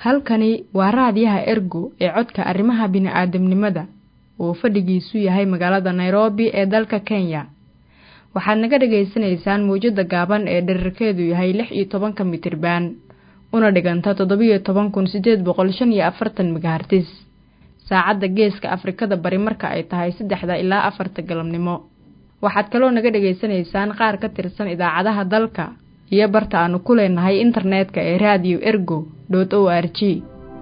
halkani waa raadiyaha ergo ee codka arrimaha bini'aadamnimada oo fadhigiisu yahay magaalada nairobi ee dalka kenya waxaad naga dhagaysanaysaan mawjadda gaaban ee dherarkeedu yahay lix iyo tobanka mitriban una dhiganta toddobiyo toban kun siddeed boqol shan iyo afartan megahartis saacadda geeska afrikada bari marka ay tahay saddexda ilaa afarta galabnimo waxaad kaloo naga dhagaysanaysaan qaar ka tirsan idaacadaha dalka iyo barta aanu ku leenahay internetka ee radio ergo dot o r g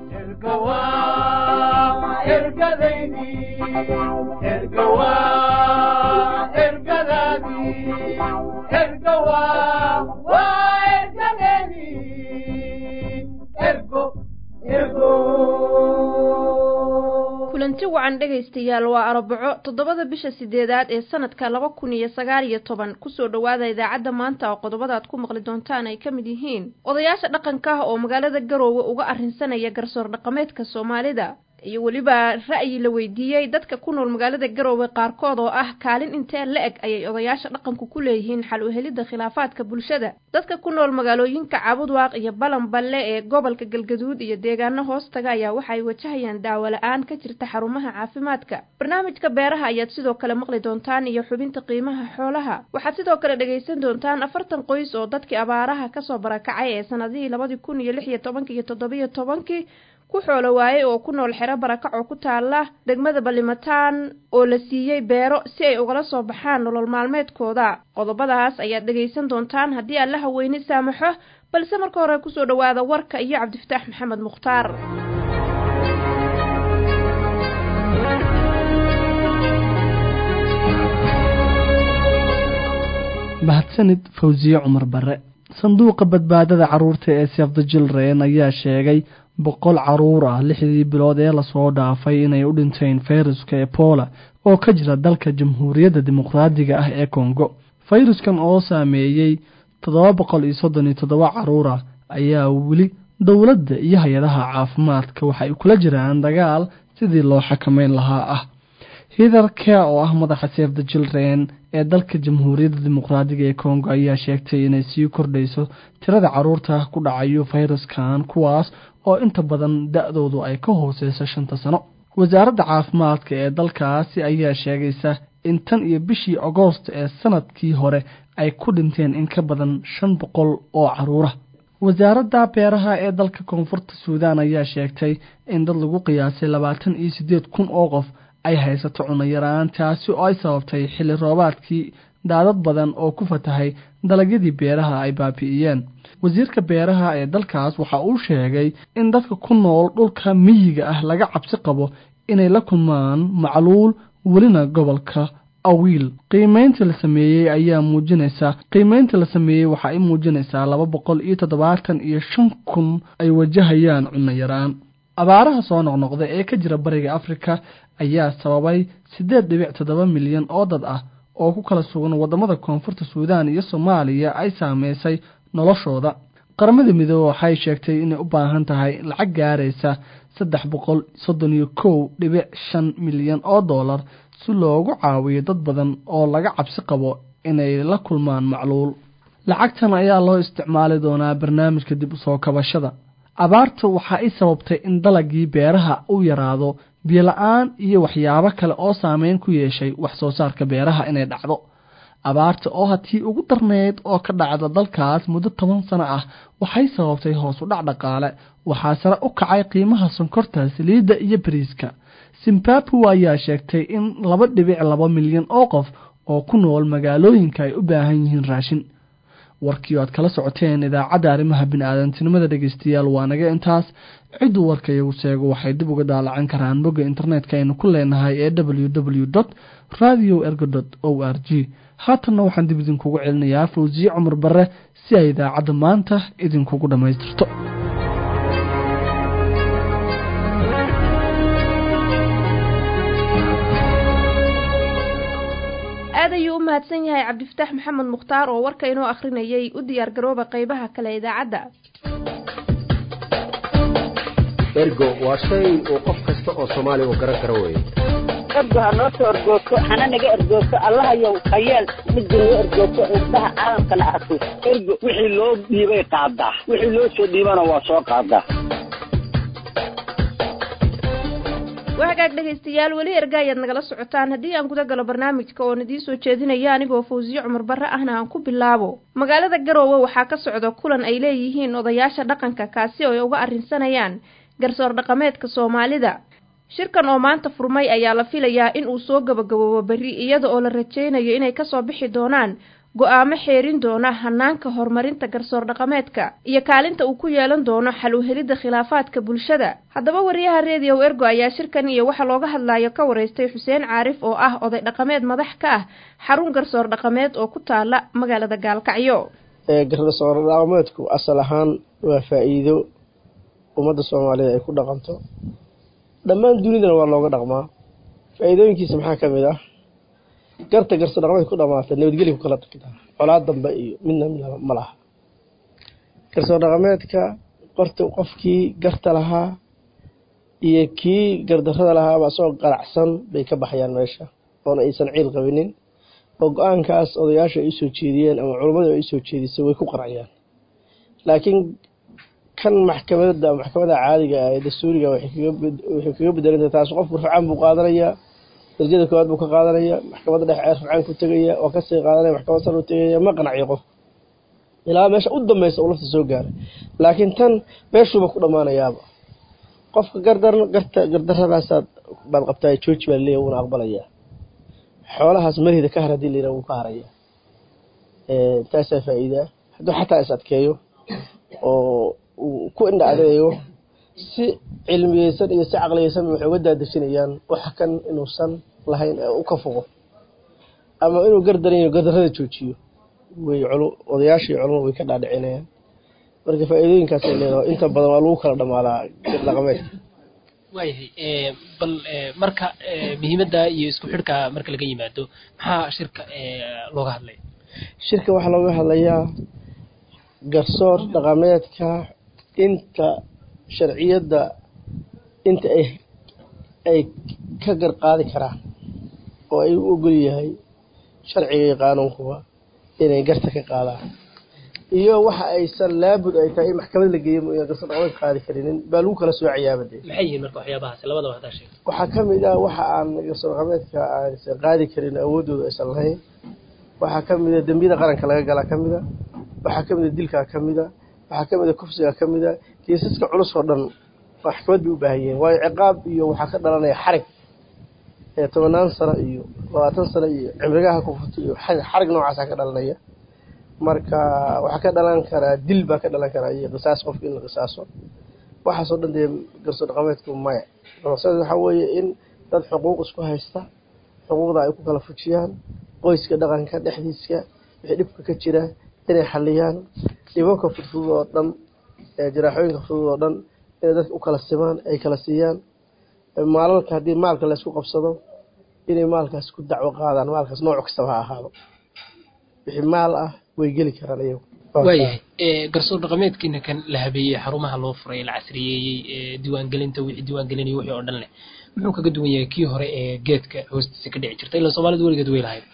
kulanti wacan dhegaystayaal waa arbaco toddobada bisha sideedaad ee sanadka laba kun iyo sagaal iyo toban kusoo dhowaada idaacadda maanta oo qodobada aad ku maqli doontaan ay ka mid yihiin odayaasha dhaqanka ah oo magaalada garoowe uga arrinsanaya garsoor dhaqameedka soomaalida iyo weliba ra'yi la weydiiyey dadka ku nool magaalada garoowe qaarkood oo ah kaalin intee la-eg ayay odayaasha dhaqanku ku leeyihiin xal u helidda khilaafaadka bulshada dadka ku nool magaalooyinka caabudwaaq iyo balanballe ee gobolka galgaduud iyo deegaano hoostaga ayaa waxaay wajahayaan daawo la-aan ka jirta xarumaha caafimaadka barnaamijka beeraha ayaad sidoo kale maqli doontaan iyo xubinta qiimaha xoolaha waxaad sidoo kale dhegaysan doontaan afartan qoys oo dadkii abaaraha kasoo barakacay ee sanadihii labadii kun iyo lix iyo tobankii iyo toddobiyo tobankii ku xoolo waaye oo ku nool xero barakac oo ku taala degmada ballimataan oo la siiyey beero si ay ugala soo baxaan nolol maalmeedkooda qodobadaas ayaad dhegaysan doontaan haddii alla haweyne saamaxo balse marka hore kusoo dhowaada warka iyo cabdifataax maxamed mukhtaar mahadsanid fawsiye cumar bare sanduuqa badbaadada carruurta ee sefda jilreen ayaa sheegay boqol caruur ah lixdii bilood ee lasoo dhaafay inay u dhinteen fayruska ebola oo ka jira dalka jamhuuriyadda dimuqraadiga ah ee kongo fayruskan oo saameeyey toddoba boqol iyo soddon iyo toddoba caruur ah ayaa weli dowladda iyo hay-adaha caafimaadka waxay kula jiraan dagaal sidii loo xakameyn lahaa ah hitherka oo ah madaxa sefda jilreen ee dalka jamhuuriyadda dimuqraadiga ee kongo ayaa sheegtay inay sii kordhayso tirada caruurta ku dhacayo fayraskan kuwaas oo inta badan da-doodu ay ka hooseyso shanta sano wasaaradda caafimaadka ee dalkaasi ayaa sheegaysa in tan iyo bishii agoost ee sanadkii hore ay ku dhinteen in ka badan shan boqol oo caruura wasaaradda beeraha ee dalka koonfurta suudaan ayaa sheegtay in dad lagu qiyaasay labaatan iyo siddeed kun oo qof ay haysato cunno yaraan taasi oo ay sababtay xilli roobaadkii daadad badan oo ku fatahay dalagyadii beeraha ay baabi'iyeen wasiirka beeraha ee dalkaas waxa uu sheegay in dadka ku nool dhulka miyiga ah laga cabsi qabo inay la kulmaan macluul welina gobolka awiil qiimeynta la sameeyey ayaa muujinaysaa qiimeynta la sameeyey waxa ay muujinaysaa laba boqol iyo toddobaatan iyo shan kun ay wajahayaan cunno yaraan abaaraha soo noqnoqda ee ka jira bariga afrika ayaa sababay siddeed dhibic toddoba milyan oo dad ah oo ku kala sugan waddamada koonfurta suudaan iyo soomaaliya ay saameysay noloshooda qaramada midoobe waxay sheegtay inay u baahan tahay lacag gaaraysa saddex boqol soddon iyo kow dhibic shan milyan oo dollar si loogu caawiyo dad badan oo laga cabsi qabo inay la kulmaan macluul lacagtan ayaa loo isticmaali doonaa barnaamijka dib usoo kabashada abaarta waxa ay sababtay in dalagii beeraha u yaraado biyola-aan iyo waxyaabo kale oo saameyn ku yeeshay wax soo saarka beeraha inay dhacdo abaarta oo hatii ugu darneyd oo ka dhacda dalkaas muddo toban sano ah waxay sababtay hoos u dhac dhaqaale waxaa sare u kacay qiimaha sonkorta saliidda iyo bariiska zimbabwe ayaa sheegtay in laba dhibic laba milyan oo qof oo ku nool magaalooyinka ay u baahan yihiin raashin warkii aad kala socoteen idaacadda arrimaha bini-aadantinimada dhegeystayaal waa naga intaas cidduu warka iyagu sheego waxay dib uga daalacan karaan bogga internetka aynu ku leenahay ee w w dot radio ergo dot o r g haatanna waxaan dib idinkugu celinayaa fawsiye cumar bare si ay idaacadda maanta idinkugu dhammaystirto aad ayuu u mahadsan yahay cabdifataax maxamed mukhtaar oo warka inoo akhrinayay u diyaar garooba qaybaha kale idaacadda ergo waa shay uu qof kasta oo soomaaliya uu garan karo weye ergo ha noo soo ergoogto hana naga ergoogto allahayow hayeel midda noo ergoogto indhaha caalamkana arko ergo wixii loo dhiibay qaadaa wixii loo soo dhiibana waa soo qaadaa waa hagaag dhegaystayaal weli erga ayaad nagala socotaan haddii aan guda galo barnaamijka oon idiin soo jeedinaya anigoo fawsiye cumar barre ahna aan ku bilaabo magaalada garoowe waxaa ka socda kulan ay leeyihiin odayaasha dhaqanka kaasi oo ay uga arrinsanayaan garsoor dhaqameedka soomaalida shirkan oo maanta furmay ayaa la filayaa in uu soo gabagaboobo berri iyada oo la rajaynayo inay kasoo bixi doonaan go-aamo xeerin doona hanaanka horumarinta garsoor dhaqameedka iyo kaalinta uu ku yeelan doono xal u helidda khilaafaadka bulshada haddaba wariyaha reediyow ergo ayaa shirkan iyo waxa looga hadlayo ka waraystay xuseen caarif oo ah oday dhaqameed madax ka ah xarun garsoor dhaqameed oo ku taala magaalada gaalkacyo garsoor dhaqameedku asal ahaan waa faa-iido ummadda soomaalida ay ku dhaqanto dhammaan dunidana waa looga dhaqmaa faa-iidooyinkiisa maxaa ka mid ah garta garsoor dhaqameed ku dhamaata nabadgelya ku kala tagtaa colaad dambe iyo midna midna ma laha garsoor dhaqameedka qorta qofkii garta lahaa iyo kii gardarrada lahaaba isagoo qaracsan bay ka baxayaan meesha oona aysan ciil qabinin oo go-aankaas odayaasha ay usoo jeediyeen ama culummadu ay usoo jeedisay way ku qaraciyaan laakiin kan maxkamadada maxkamada caadiga ah ee dastuuriga waxay kaga bedelanta taas qofku rafcaan buu qaadanayaa darajada koowaad buu ka qaadanaya maxkamadda dhexe ee rafcaan ku tegaya waa kasii qaadanaya maxkamad sar u tegaya ma qanaciyo qofku ilaa meesha u dambeysa uu lafta soo gaaray laakiin tan meeshuuba ku dhammaanayaaba qofka gardar garta gardaradaasaad baad qabtaa jooji baa leeya wuuna aqbalayaa xoolahaas marhida ka har hadii layidhaha wuu ka haraya taasaa faa-iidaa hadduu xataa is adkeeyo oo uu ku indha adeeyo si cilmiyeysan iyo si caqliyeysan waxay uga daadejinayaan waxa kan inuusan lahayn ee u ka fogo ama inuu gardaranyo gardarrada joojiyo way odayaashii culumadu way ka dhaadhicinayaan marka faa-iidooyinkaasay leedaha inta badan waa lagu kala dhamaadaa dhaqameedka waayahay bal marka muhiimadda iyo isku xidhka marka laga yimaado maxaa shirka looga hadlaya shirka waxaa looga hadlayaa garsoor dhaqameedka inta sharciyadda inta ay ay ka garqaadi karaan oo ay u ogol yahay sharciga iyo qaanuunkuba inay garta ka qaadaan iyo waxa aysan laabud ay tahay in maxkamad la geeyo mooyaan garsoor dhaqameed qaadi karinin baa lagu kala soocayaaba dee maxay yihiin marka waxyaabahaasi labadaba hadaa sheeg waxaa ka mid ah waxa aan garsoor dhaqameedka aysan qaadi karin awooddooda aysan lahayn waxaa ka mid a dembiyada qaranka laga galaa ka mid a waxaa ka mid a dilkaa ka mid a waxaa ka mid a kufsigaa ka mid a kiisaska culus oo dhan maxkamad bay u baahan yihiin waayo ciqaab iyo waxaa ka dhalanaya xarig ee tobanaan sano iyo labaatan sano iyo cimrigaha ku furto iyo xarig noocaasa ka dhalanaya marka waxaa ka dhalan karaa dil baa ka dhalan karaa iyo qisaas qofka in la qisaaso waxaasoo dhan dee garsoor dhaqameedku maya maqsad waxaa weeye in dad xuquuq isku haysta xuquuqda ay ku kala fujiyaan qoyska dhaqanka dhexdiiska wixii dhibka ka jira inay xaliyaan dhibanka fudfudud oo dhan jaraaxooyinka fudud oo dhan inay dadka u kala simaan ay kala siiyaan maalalka haddii maalka laysku qabsado inay maalkaas ku dacwo qaadaan maalkaas nooc kastaba ha ahaado wixii maal ah way geli karaan iyagu waayahay garsoor dhaqameedkiina kan la habeeyey xarumaha loo furay la casriyeeyey diiwaangelinta wixii diiwaangelinay wixii oo dhan leh muxuu kaga duwan yahay kii hore ee geedka hoostiisa ka dhici jirta ilaa soomaalidu weligeed way lahayd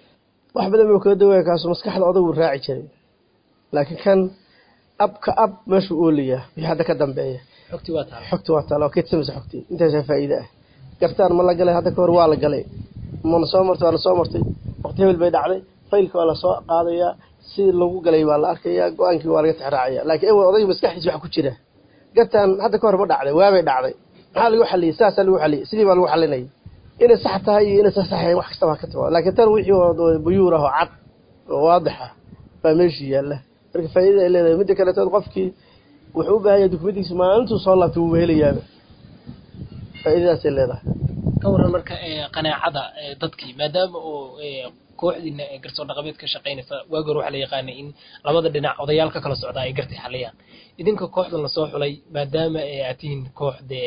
wax badan buu kaga duwan yahay kaasu maskaxda odagu raaci jiray laakiin kan ab ka ab meeshuu oolayaa wixii hadda ka dambeeya xogti waa taala xogti waa taala waa keedsamaysa xogtii intaasaa faa'iide ah gartaan ma la galay hadda ka hor waa la galay mana soo martay waa la soo martay waqti hebel bay dhacday faylka waa lasoo qaadayaa si lagu galay baa la arkayaa go-aankii waa laga tixraacaya laakiin ewa odayga maskaxdiisa waxa ku jira gartaan hadda ka hor ma dhacday waabay dhacday maxaa lagu xaliyey saasaa lagu xaliyey sidii baa lagu xalinayay inay sax tahay iyo inay sax tahay wax kastaba ka timaado laakiin tan wixii oo buyuur ah oo cad oo waadix ah baa meeshii yaalla marka faa'iidada ay leedahay midda kaleetood qofkii wuxuu u baahan yahay dukumentigiisa maalintuu soo laabtay wuuba helayaaba faa'iidadaasay leedahay ka waran marka qanaacada dadkii maadaama oo kooxdiina garsoor dhaqameed ka shaqaynaysa waagi hore waxaa la yaqaanay in labada dhinac odayaal ka kala socda ay gartay xaliyaan idinka kooxdan lasoo xulay maadaama aad tihiin kooxde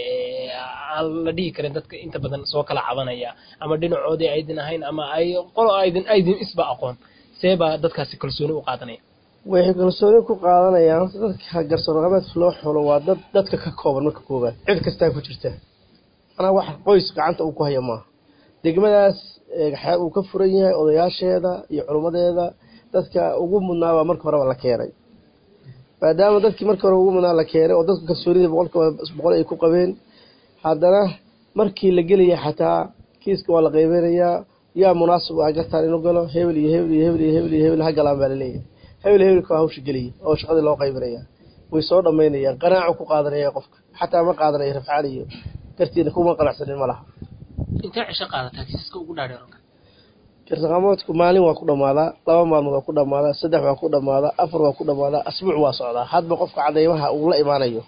aan la dhihi karin dadka inta badan soo kala cabanaya ama dhinacoodii aydin ahayn ama ay qolo aydin aydin isba aqoon see baa dadkaasi kalsooni u qaadanaya waxay kalsooni ku qaadanayaan dadka garsoor dhaqameedka loo xulo waa dad dadka ka kooban marka koobaad cid kastaa ku jirta manaa wax qoys gacanta uu ku haya maaha degmadaas uu ka furan yahay odayaasheeda iyo culummadeeda dadka ugu mudnaabaa marka horeba la keenay maadaama dadkii marka hore ugu mudnaa la keenay oo dadka kalsoonida boqolkiiba boqol ay ku qabeen haddana markii la gelaya xataa kiiska waa la qaybinayaa yaa munaasib ah gartaan inuu galo hebel iyo hebel iyo hebel iyo hebel iyo hebel ha galaan baa laleeyahay hebel hebelka waa hawsha geliyay oo shaqadii loo qaybinaya way soo dhammaynayaan qanaaco ku qaadanaya qofka xataa ma qaadanaya rafcaal iyo gartiina kuma qanacsanin ma laha intee cisho qaadataa kiisaska ugu dhaadheer oo kale garsaqaamoodku maalin waa ku dhammaadaa laba maalmood waa ku dhammaadaa saddex waa ku dhammaadaa afar waa ku dhammaadaa asbuuc waa socdaa hadba qofka cadeymaha uu la imaanayo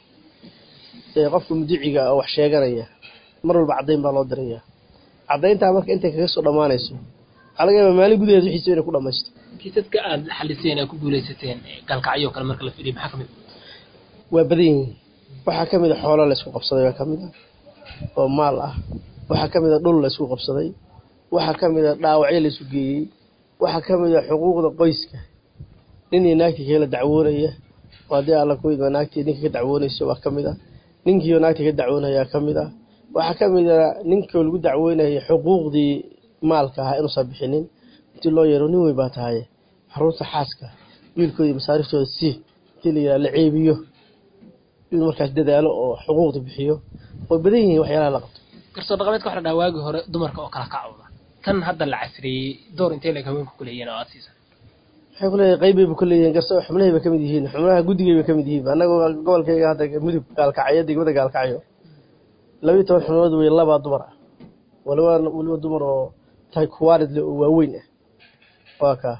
ee qofka mudiciga oo wax sheeganaya mar walba caddayn baa loo diraya caddayntaa marka intay kaga soo dhammaanayso waxaa laga yaabaa maalin gudaheed wixiisa inay ku dhammaysto kiisaska aad xaliseen ee ku guuleysateen gaalkacyo kale marka la fiiriyo maxaa kamid waa badan yihiin waxaa ka mid a xoolo la isku qabsaday baa ka mid ah oo maal ah waxaa ka mid a dhul la isku qabsaday waxaa ka mid a dhaawacyo la isu geeyey waxaa ka mid a xuquuqda qoyska nin iyo naagtii kala dacwoonaya oo haddii alla ku idma naagtii ninka ka dacwoonayso waa ka mid ah ninkiioo naagtii ka dacwoonayaa ka mid ah waxaa ka mid a ninkoo lagu dacweynaya xuquuqdii maalka ahaa inuusan bixinin intii loo yeero nin weyn baa tahaye xaruurta xaaska wiilkooda masaariftooda si intii la yidhaha la ceebiyo inuu markaas dadaalo oo xuquuqda bixiyo way badan yihiin waxyaalaha la qabto garsoo dhaqameedka waxa la dhaha waagii hore dumarka oo kala kacooda tan hadda la casriyeeyey door intee leeg haweenku kuleeyihiin oo aad siisan waxay kuleeyahay qaybayba ku leeyihiin garso xubnahay ba ka mid yihiin xubnaha guddigay ba ka mid yihiin annagoo gobolkayga hadda mudug gaalkacyo degmada gaalkacyo labiiyo toban xubnood wey labaa dumar ah waliba weliba dumar oo tahay kuwaarid le oo waaweyn ah waa kaa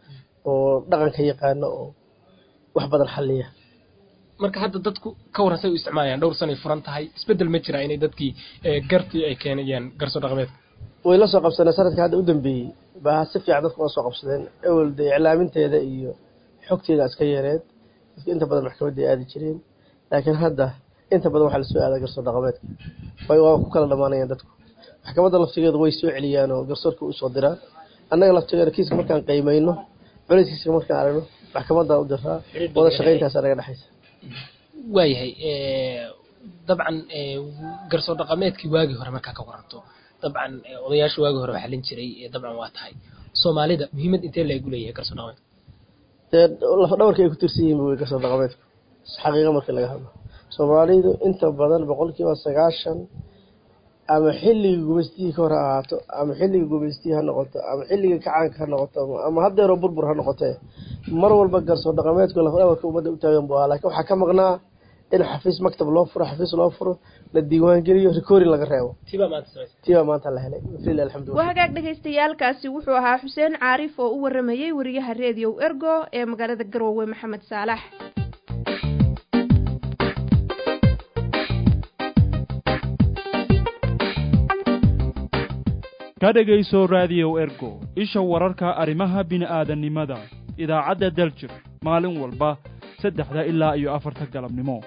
oo dhaqanka yaqaano oo wax badan xalliya marka hadda dadku ka waran say u isticmaalayaan dhowr sanay furan tahay isbeddel ma jiraa inay dadkii gartii ay keenayaan garsoo dhaqameedka way la soo qabsadeen sanadka hadda u dambeeyey baa si fiican dadku la soo qabsadeen ewel dee iclaaminteeda iyo xogteeda iska yareed dadka inta badan maxkamadda ay aadi jireen laakiin hadda inta badan waxaa lasoo aadaa garsoo dhaqameedka way waa ku kala dhammaanayaan dadku maxkamadda laftigeedu way soo celiyaan oo garsoorka usoo diraan annaga laftigeeda kiiska markaan qiimayno culayskiiska markaan aragno maxkamaddaa u diraa wada shaqayntaasa naga dhexaysa waayahay dabcan garsoo dhaqameedkii waagii hore markaa ka waranto dabcan odayaasha waagii hore xalin jiray dabcan waa tahay soomaalida muhiimad intee lagu leeyahay garsoo dhaqameedka dee lafdhabarka ay ku tirsan yihiin wey garsoo dhaqameedku xaqiiqa markii laga hadlo soomaalidu inta badan boqolkiiba sagaashan ama xilliga gumaystihii ka hor ha ahaato ama xilliga gumaystihii ha noqoto ama xilliga kacaanka ha noqoto ama haddeeroo burbur ha noqotee mar walba garsoo dhaqameedku lafdhabarka ummadda u taagan bu ahaa laakiin waxaa ka maqnaa in xafiis maktab loo furo xafiis loo furo la diiwaangeliyo rikoori laga reebo tibaa maanta samaysa tibaa maanta la helay wafil alxamdulilah waa hagaag dhagaystayaalkaasi wuxuu ahaa xuseen caarif oo u waramayey wariyaha reediyow ergo ee magaalada garoowe maxamed saalax ka dhegayso raadiyow ergo isha wararka arrimaha bini'aadannimada idaacadda daljir maalin walba saddexda ilaa iyo afarta galabnimo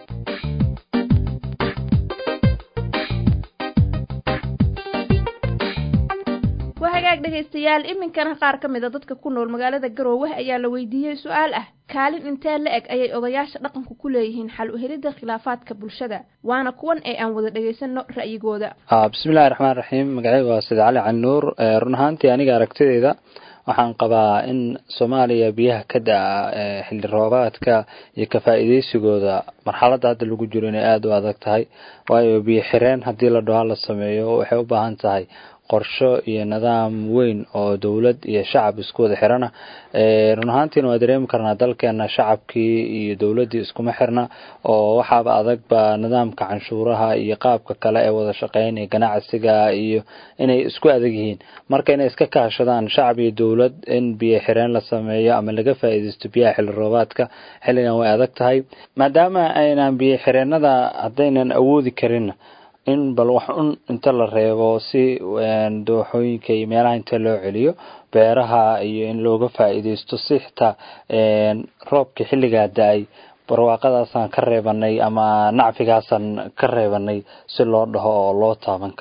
waa hagaag dhegaystayaal iminkana qaar ka mid a dadka ku nool magaalada garoowe ayaa la weydiiyey su-aal ah kaalin intee la eg ayay odayaasha dhaqanku ku leeyihiin xal u helidda khilaafaadka bulshada waana kuwan ee aan wada dhagaysano ra'yigooda bismillahi raxmaan raxiim magacayga waa sida cali cali nuur run ahaantii aniga aragtideyda waxaan qabaa in soomaaliya biyaha ka da-a xilli roobaadka iyo ka faa'iideysigooda marxaladda hadda lagu jiro inay aada u adag tahay waayo biyo xireen haddii la dhaho la sameeyo waxay u baahan tahay qorsho iyo nidaam weyn oo dowlad iyo shacab isku wada xirana run ahaantiina waa dareemi karnaa dalkeena shacabkii iyo dowladdii iskuma xirna oo waxaaba adagba nidaamka canshuuraha iyo qaabka kale ee wada shaqeyn iyo ganacsiga iyo inay isku adag yihiin marka inay iska kaashadaan shacab iyo dowlad in biyo xireen la sameeyo ama laga faa'iidaysto biyaha xilli roobaadka xilligan way adag tahay maadaama aynan biyo xireenada haddaynan awoodi karin in bal wax un inta la reebo si dooxooyinka iyo meelaha inta loo celiyo beeraha iyo in looga faa'iidaysto si xitaa roobka xilligaa da-ay barwaaqadaasaan ka reebanay ama nacfigaasaan ka reebanay si loo dhaho oo loo taaban karo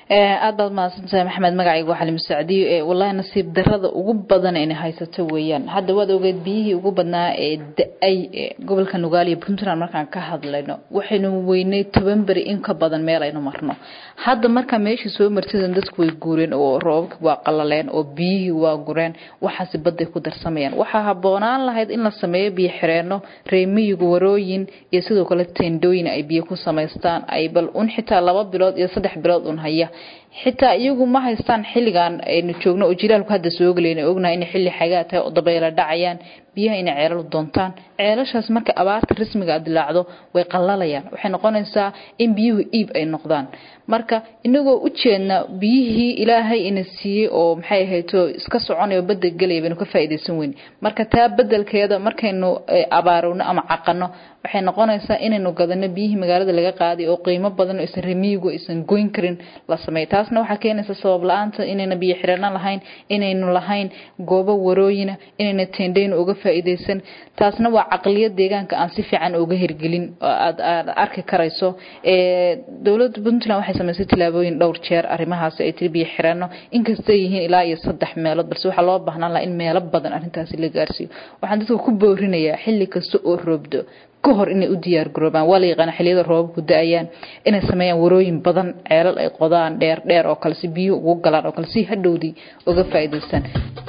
aad baad mahadsantahay maxamed magacayga waa xalim sacdiyo ee wallahi nasiib darada ugu badan inay haysato weeyaan hadda waad ogeed biyihii ugu badnaa ee da-ay ee gobolka nugaal iyo puntland markaan ka hadlayno waxaynu weynay toban beri in ka badan meel aynu marno hadda markaa meeshii soo martidan dadku way guureen oo roobabkii waa qalaleen oo biyihii waa gureen waxaasi badday ku darsamayaan waxaa habboonaan lahayd in la sameeyo biyo xireenno reemiyigu warooyin iyo sidoo kale teendooyin ay biyo ku samaystaan ay bal un xitaa laba bilood iyo saddex bilood un haya xitaa iyagu ma haystaan xilligan aynu joogno oo jilaalku hadda soo gelayna ognahay inay xilli xagaa tahay oo dabayla dhacayaan biyaha inay ceelal doontaan ceelashaas marka abaarta rasmiga a dilaacdo way qallalayaan waxay noqonaysaa in biyuhu iib ay noqdaan marka inagoo u jeedna biyihii ilaahay ina siiyey oo maxay ahayto iska soconayo badda gelaya baynu ka faa'iidaysan weyn marka taa bedelkeeda markaynu abaarowno ama caqano waxay noqonaysaa inaynu gadano biyihii magaalada laga qaaday oo qiimo badan oo isan remiyigu aysan goyn karin la sameeyo taasna waxaa keenaysa sabab la-aanta inayna biyo xirano lahayn inaynu lahayn goobo warooyina inayna teendhayn uga faa'iidaysan taasna waa caqliyad deegaanka aan si fiican uga hirgelin oo aad aad arki karayso dowladda puntland waxay samaysay tilaabooyin dhowr jeer arrimahaasi ay tiri biyo xirano inkastay yihiin ilaa iyo saddex meelood balse waxaa loo baahnaan lahaa in meelo badan arrintaasi la gaarsiiyo waxaan dadka ku boorinayaa xilli kasta oo roobdo ka hor inay u diyaar garoobaan waa la yaqaana xilliyada roobabku da-ayaan inay sameeyaan warooyin badan ceelal ay qodaan dheer dheer oo kale si biyuhu ugu galaan oo kale si hadhowdii uga faa'iidaystaan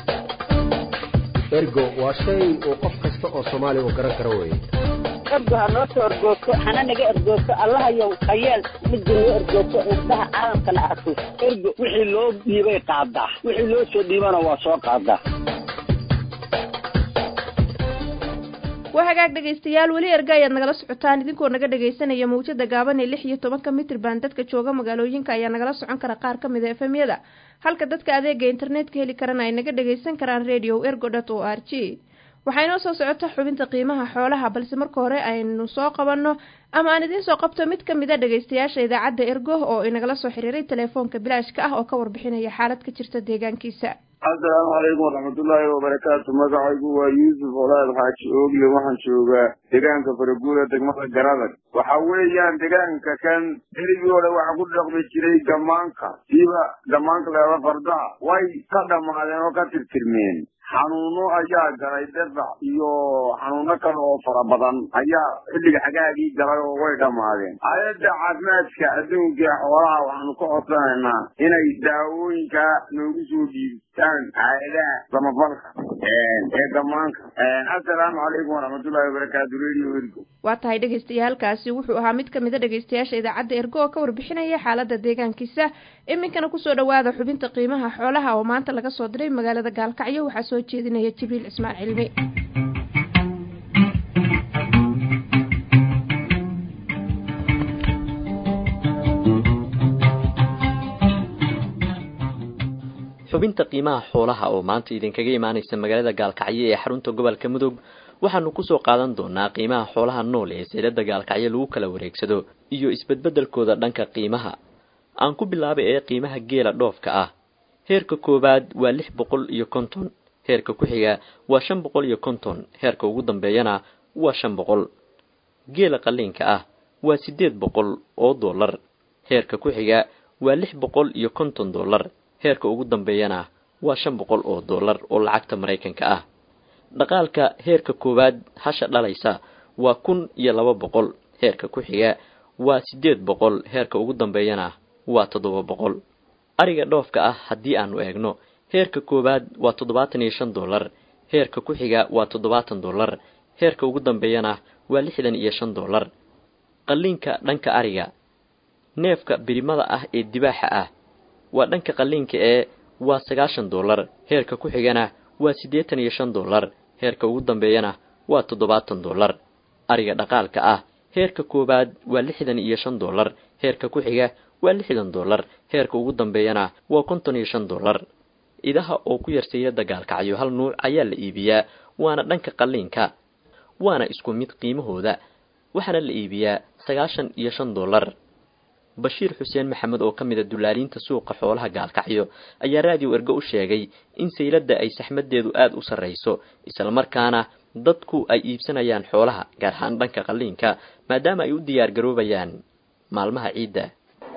ergo waa shay uu qof kasta oo soomaaliya uu garan karo weeye ergo ha noo soo ergoogto hana naga ergoogto allahayow khayeel midda noo ergoogto indhaha caalamkana arko ergo wixii loo dhiibay qaadaa wixii loo soo dhiibana waa soo qaadaa waa hagaag dhegaystayaal weli erga ayaad nagala socotaan idinkoo naga dhagaysanaya mawjada gaaban ee lix iyo tobanka mitrban dadka jooga magaalooyinka ayaa nagala socon kara qaar ka mid a efemyada halka dadka adeega internetka heli karana ay naga dhagaysan karaan radio ergo dot o r g waxaa inoo soo socota xubinta qiimaha xoolaha balse marka hore aynu soo qabanno ama aan idiin soo qabto mid ka mid a dhagaystayaasha idaacadda ergo oo inagala soo xiriiray telefoonka bilaashka ah oo ka warbixinaya xaalad ka jirta deegaankiisa asalaamu calaykum waraxmatullaahi wabarakaatu magacaygu waa yuusuf olaad xaaji oogle waxaan joogaa deegaanka faraguura degmada garadag waxa weeyaan deegaanka kan berigii hore waxaa ku dhaqmi jiray gamaanka siiba gamaanka leeda fardaha way ka dhammaadeen oo ka tirtirmeen xanuuno ayaa galay debac iyo xanuuno kale oo fara badan ayaa xilliga xagaagii galay oo way dhammaadeen hay-adda caafimaadka adduunka ee xoolaha waxaanu ka codsanaynaa inay daawooyinka noogu soo dhiibtaan hay-adaha samafalka ee damaanka assalaamu calaykum waraxmatullahi wabarakaatu radio ergo waa tahay dhagaystayaalkaasi wuxuu ahaa mid ka mid a dhegaystayaasha idaacadda ergo oo ka warbixinaya xaalada deegaankiisa iminkana kusoo dhawaada xubinta qiimaha xoolaha oo maanta laga soo diray magaalada gaalkacyo waxaa soo jeedinaya jibriil cismaan cilmi xubinta qiimaha xoolaha oo maanta idinkaga imaanaysa magaalada gaalkacyo ee xarunta gobolka mudug waxaanu kusoo qaadan doonaa qiimaha xoolaha nool ee seylada gaalkacyo lagu kala wareegsado iyo isbedbedelkooda dhanka qiimaha aan ku bilaabay ee qiimaha geela dhoofka ah heerka koowaad waa lix boqol iyo konton heerka ku xiga waa shan boqol iyo konton heerka ugu dambeeyana waa shan boqol geela qaliinka ah waa siddeed boqol oo dollar heerka ku xiga waa lix boqol iyo konton dollar heerka ugu dambeeyana waa shan boqol oo dollar oo lacagta maraykanka ah dhaqaalka heerka koowaad hasha dhalaysa waa kun iyo laba boqol heerka ku xiga waa siddeed boqol heerka ugu dambeeyana waa toddoba boqol ariga dhoofka ah haddii aanu eegno heerka koowaad waa toddobaatan iyo shan dollar heerka ku xiga waa toddobaatan dollar heerka ugu dambeeyana waa lixdan iyo shan dollar qalliinka dhanka ariga neefka birimada ah ee dibaaxa ah waa dhanka qalliinka ee waa sagaashan dollar heerka ku xigana waa siddeetan iyo shan dollar heerka ugu dambeeyana waa toddobaatan dollar ariga dhaqaalka ah heerka koowaad waa lixdan iyo shan dollar heerka ku xiga waa lixdan dollar heerka ugu dambeeyana waa konton iyo shan dollar idaha oo ku yarseeya dagaalkacyo hal nuuc ayaa la iibiyaa waana dhanka qalliinka waana isku mid qiimahooda waxaana la iibiyaa sagaashan iyo shan dollar bashiir xuseen maxamed oo ka mid a dullaaliinta suuqa xoolaha gaalkacyo ayaa raadiyo ergo u sheegay in sayladda ay saxmadeedu aada u sarrayso islamarkaana dadku ay iibsanayaan xoolaha gaar ahaan dhanka qalliinka maadaama ay u diyaar garoobayaan maalmaha ciidda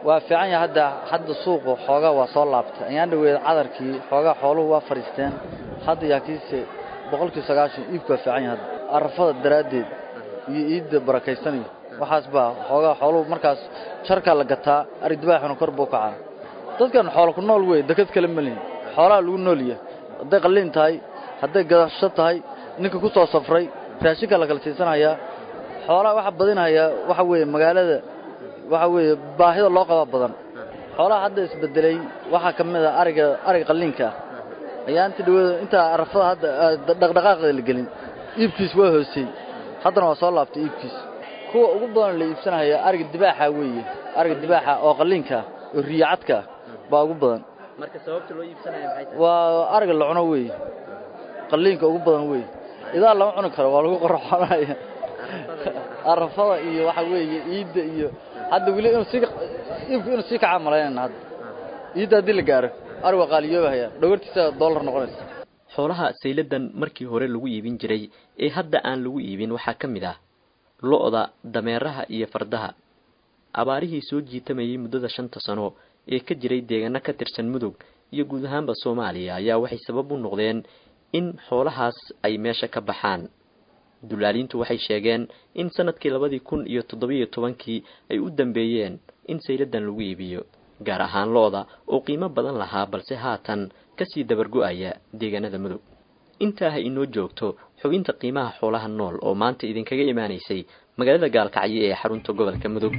waa fiican yahay hadda hadda suuqu xoogaa waa soo laabtay ayaan dhaweed cadarkii xoogaa xooluhu waa fadhiisteen hadda yaakiise boqolkii sagaashan iibku waa fiican yahay hadda arafada daraaddeed iyo iidda barakaysanayo waxaas baa xoogaa xooluhu markaas jarkaa la gataa ari dibaaxuna kor buu kacaa dadkan xoolo ku nool wey dekad kale ma lihin xoolaha lagu noolyahay hadday qalliin tahay hadday gadasho tahay ninka ku soo safray raashinka la kala siisanayaa xoolaha waxa badinayaa waxa weeye magaalada waxa weeye baahida loo qaba badan xoolaha hadda isbedelay waxaa ka mid a ariga ariga qalliinka ah ayaa inta dhaweeda intaa arafada hadda dhaqdhaqaaqda la gelin iibkiis waa hoosey haddana waa soo laabtay iibkiis kuwa ugu badan la iibsanaya ariga dibaaxa weeye ariga dibaaxa oo qalliinka oo riyacadka baa ugu badan marka sababta loo iibsanaya maxay tahay waa ariga la cuno weeye qalliinka ugu badan weeye idaa lama cuni karo waa lagu qorxonaya arafada iyo waxa weeye iidda iyo hadda weli inuu sii iibku inuu sii kacaa malaynayna hadda iidda haddii la gaaro ari waa qaaliyoobahaya dhawartiisa dollar noqonaysa xoolaha sayladan markii hore lagu iibin jiray ee hadda aan lagu iibin waxaa ka mid ah lo-da dameeraha iyo fardaha abaarihii soo jiitamayay muddada shanta sano ee ka jiray deegaano ka tirsan mudug iyo guud ahaanba soomaaliya ayaa waxay sabab u noqdeen in xoolahaas ay meesha ka baxaan dulaaliintu waxay sheegeen in sanadkii labadii kun iyo toddobiyo tobankii ay u dambeeyeen in sayladan lagu iibiyo gaar ahaan lo-da oo qiimo badan lahaa balse haatan kasii dabargo-aya deegaanada mudug intaa ha inoo joogto xubinta qiimaha xoolaha nool oo maanta idinkaga imaanaysay magaalada gaalkacyo ee xarunta gobolka mudug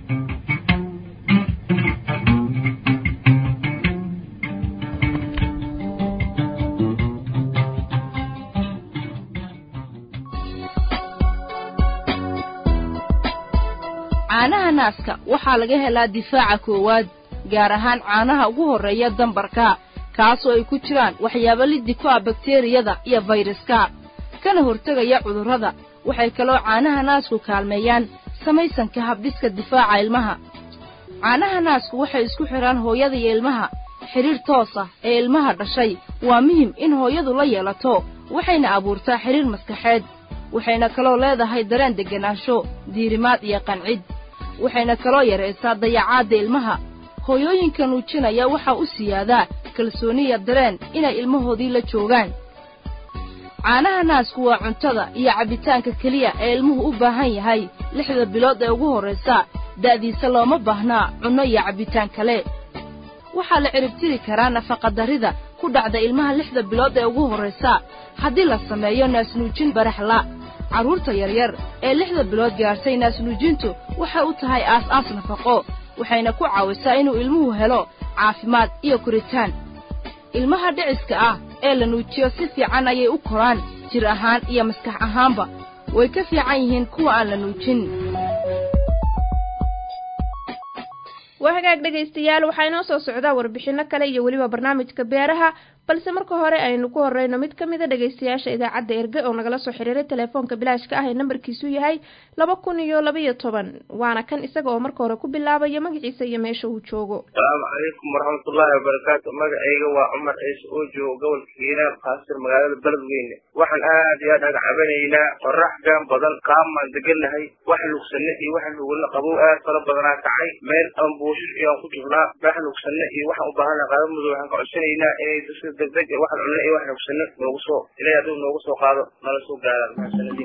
caanaha naaska waxaa laga helaa difaaca koowaad gaar ahaan caanaha ugu horreeya dambarka kaasoo ay ku jiraan waxyaabo liddi ku ah bakteriyada iyo fayraska kana hortegaya cudurrada waxay kaloo caanaha naasku kaalmeeyaan samaysanka habdhiska difaaca ilmaha caanaha naasku waxay isku xidhaan hooyada iyo ilmaha xidhiir toos ah ee ilmaha dhashay waa muhim in hooyadu la yeelato waxayna abuurtaa xidhiir maskaxeed waxayna kaloo leedahay dareen degganaansho diirimaad iyo qancid waxayna kaloo yaraysaa dayacaadda ilmaha hooyooyinka nuujinaya waxaa u siyaadaa kalsooniya dareen inay ilmahoodii la joogaan caanaha naasku waa cuntada iyo cabbitaanka keliya ee ilmuhu u baahan yahay lixda bilood ee ugu horraysa da'diisa looma baahnaa cunno iyo cabbitaan kale waxaa la ciribtiri karaa nafaqadarrida ku dhacda ilmaha lixda bilood ee ugu horraysa haddii la sameeyo naasnuujin baraxla carruurta yaryar ee lixda bilood gaadhay naasnuujintu waxay u tahay aas-aas nafaqo waxayna ku caawisaa inuu ilmuhu helo caafimaad iyo koritaan ilmaha dhiciska ah ee la nuujiyo si fiican ayay u koraan jir ahaan iyo maskax ahaanba way ka fiican yihiin kuwa aan la nuujin waa hagaag dhegaystayaal waxaa inoo soo socdaa warbixinno kale iyo weliba barnaamijka beeraha balse marka hore aynu ku horreyno mid ka mida dhegaystayaasha idaacadda erge oo nagala soo xiriiray telefoonka bilaashka ah ee nambarkiisu yahay laba kun iyo labaiyo toban waana kan isaga oo marka hore ku bilaabaya magaciisa iyo meesha uu joogo asalaamu calaykum waraxmatullaahi wabarakaatu magacayga waa cumar ciise oo joogo gobolka hiiraan kaasir magaalada beledweyne waxaan aad iyo aad aga cabanaynaa qorax gaan badan qaamaan degannahay wax lugsanne iyo wax lugula qabow aad fara badanaa kacay meel aan buushish iyaan ku jirnaa wax lugsanne iyo waxaan u baahannaha qaada mudug waxaan ka codsanaynaa inay dadka degdeg ee wax cunne iyo wax lugsanne noogu soo ilaahay hadduu noogu soo qaado nala soo gaaraan mahadsanadiin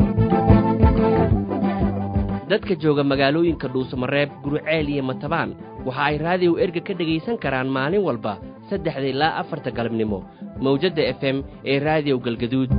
dadka jooga magaalooyinka dhuusamareeb guruceel iyo matabaan waxa ay raadiyow erga ka dhegaysan karaan maalin walba saddexda ilaa afarta galabnimo mawjadda f m ee raadiyow galgaduud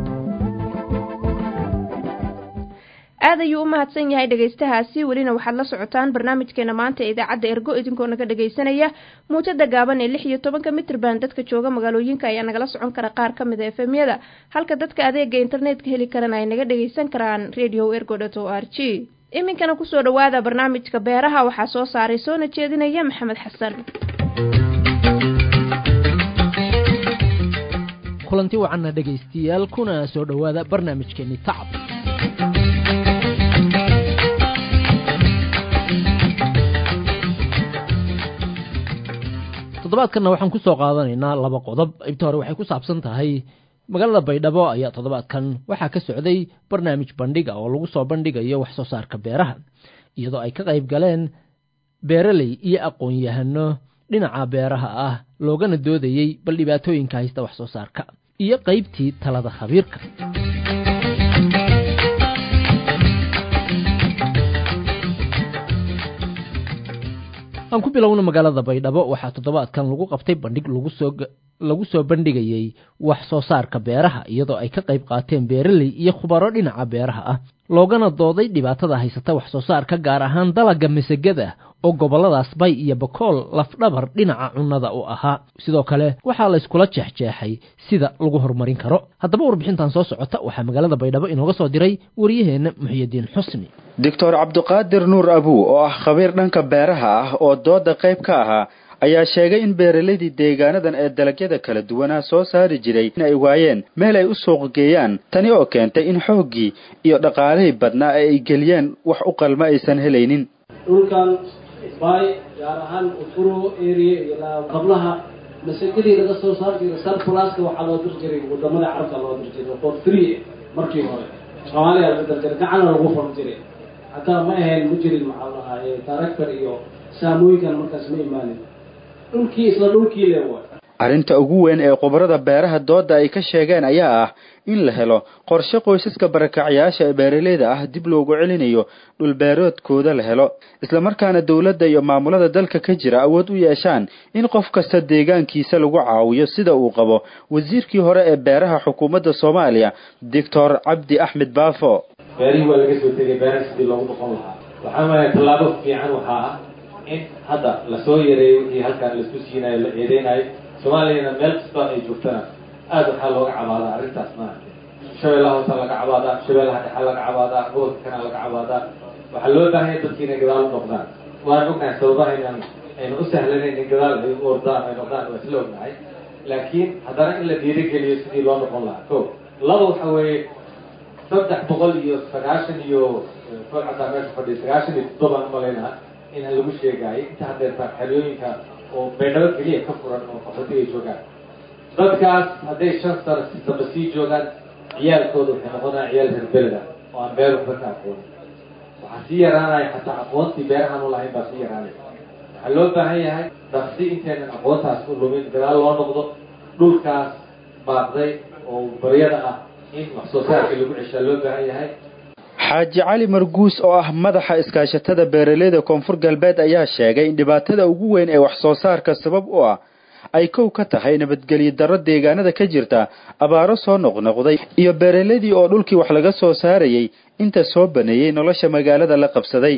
aad ayuu u mahadsan yahay dhegaystahaasi welina waxaad la socotaan barnaamijkeena maanta ee idaacadda ergo idinkoo naga dhegaysanaya muujada gaaban ee lix iyo tobanka mitrban dadka jooga magaalooyinka ayaa nagala socon kara qaar ka mid a efemyada halka dadka adeega internetka heli karana ay naga dhagaysan karaan radio ergo dot o r g iminkana kusoo dhowaada barnaamijka beeraha waxaa soo saaray soona jeedinaya maxamed xasan kulanti wacanna dhegaystiyaal kuna soo dhowaada barnaamijkeeni tacab toddobaadkanna waxaan ku soo qaadanaynaa laba qodob inta hore waxay ku saabsan tahay magaalada baydhabo ayaa toddobaadkan waxaa ka socday barnaamij bandhiga oo lagu soo bandhigayo wax soo saarka beeraha iyadoo ay ka qayb galeen beeraley iyo aqoon-yahano dhinaca beeraha ah loogana doodayey bal dhibaatooyinka haysta wax soo saarka iyo qaybtii talada khabiirka aan ku bilowna magaalada baydhabo waxaa toddobaadkan lagu qabtay bandhig lagu soo bandhigayey wax soo saarka beeraha iyadoo ay ka qayb qaateen beeraley iyo khubaro dhinaca beeraha ah loogana dooday dhibaatada haysata wax soo saarka gaar ahaan dalagga masagada oo gobolladaas bay iyo bakool lafdhabar dhinaca cunnada u ahaa sidoo kale waxaa layskula jeexjeexay sida lagu horumarin karo haddaba warbixintan soo socota waxaa magaalada baydhabo inooga soo diray waryaheenna muxyidiin xusni doctor cabdiqaadir nuur abuu oo ah khabiir dhanka beeraha ah oo dooda qayb ka ahaa ayaa sheegay in beeralaydii deegaanadan ee dalagyada kala duwanaa soo saari jiray in ay waayeen meel ay u suuq geeyaan tani oo keentay in xooggii iyo dhaqaalihii badnaa ee ay geliyeen wax u qalma aysan helaynin dhulkan bay gaar ahaan ufuro area iyo qablaha masagadii laga soo saar jiray sarfulaska waxaa loo dir jiray wadamada carabta loo dir jiray for free markii hore soomaaliya laga dar jiray gacana lagu fon jiray hataa ma ahayn ma jirin maxaa lahaa taraktar iyo saamooyinkan markaas ma imaanin dhulkii isla dhulkii le waay arrinta ugu weyn ee khubarada beeraha dooda ay ka sheegeen ayaa ah in la helo qorshe qoysaska barakacyaasha ee beeraleyda ah dib loogu celinayo dhulbeeroodkooda la helo islamarkaana dowladda iyo maamulada dalka ka jira awood u yeeshaan in qof kasta deegaankiisa lagu caawiyo sida uu qabo wasiirkii hore ee beeraha xukuumadda soomaaliya doctor cabdi axmed baafo beerihii waa laga soo tegay beeraha sidii loogu noqon lahaa waxaa malaya tallaabo fiican waxaa ah in hadda lasoo yareeyo wixii halkaan laisku siinayo la eedeynayo soomaaliyana meel kastoo ay joogtana aada waxaa looga cabaadaa arrintaas maaragtay shabeellaha hoosa laga cabaadaa shabeellaha dhexa laga cabaadaa gobolka kana laga cabaadaa waxaa loo baahanya dadki inay gadaal u noqdaan waan ognahay sababaha inaan aynu u sahlanayn in gadaal ay u ordaan ay noqdaan waa isla ognahay laakiin haddana in la dhiirigeliyo sidii loo noqon lahaa ko laba waxa weeye saddex boqol iyo sagaashan iyo kol caddaa meesha fadhiya sagaashan iyo toddobaan umalaynaa in lagu sheegaayo inta hadeertaan xeryooyinka oo baydhabo keliya ka furan oo qaxootiga ay joogaan dadkaas hadday shan sano saba sii joogaan ciyaalkooda waxay noqonayaan ciyaal reer beleda oo aan beer waxba ka aqoonin waxaa sii yaraanaya xataa aqoontii beerahan u lahayn baa sii yaraanaya waxaa loo baahan yahay dhaqsi intaynan aqoontaas u lumin gadaal loo noqdo dhulkaas baaqday oo baryada ah in wax soo saarka lagu ceshaa loo baahan yahay xaaji cali marguus oo ah madaxa iskaashatada beeraleyda koonfur galbeed ayaa sheegay in dhibaatada ugu weyn ee wax soo saarka sabab u ah ay kow ka tahay nabadgelyo darro deegaanada ka jirta abaaro soo noqnoqday iyo beeraleydii oo dhulkii wax laga soo saarayay inta soo baneeyey nolosha magaalada la qabsaday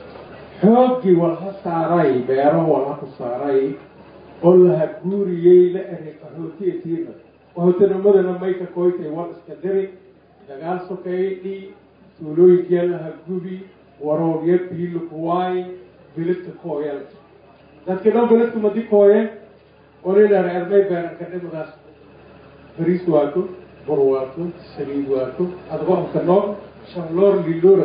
xooggii walha saaray beero walha ku saaray oo laha guuriyey la eray qaxootietiina qaxootinimadana mayka koytay wal iska diri dagaal sokeeyadhii tuulooyinkee laha gubi waroorya biilo kuwaay biladka kooyal dadkii dhan biladku madi kooye olilaa ermay beeranka dhimadaas bariis waato bur waato saliid waato adgoonka nool shanloor liloora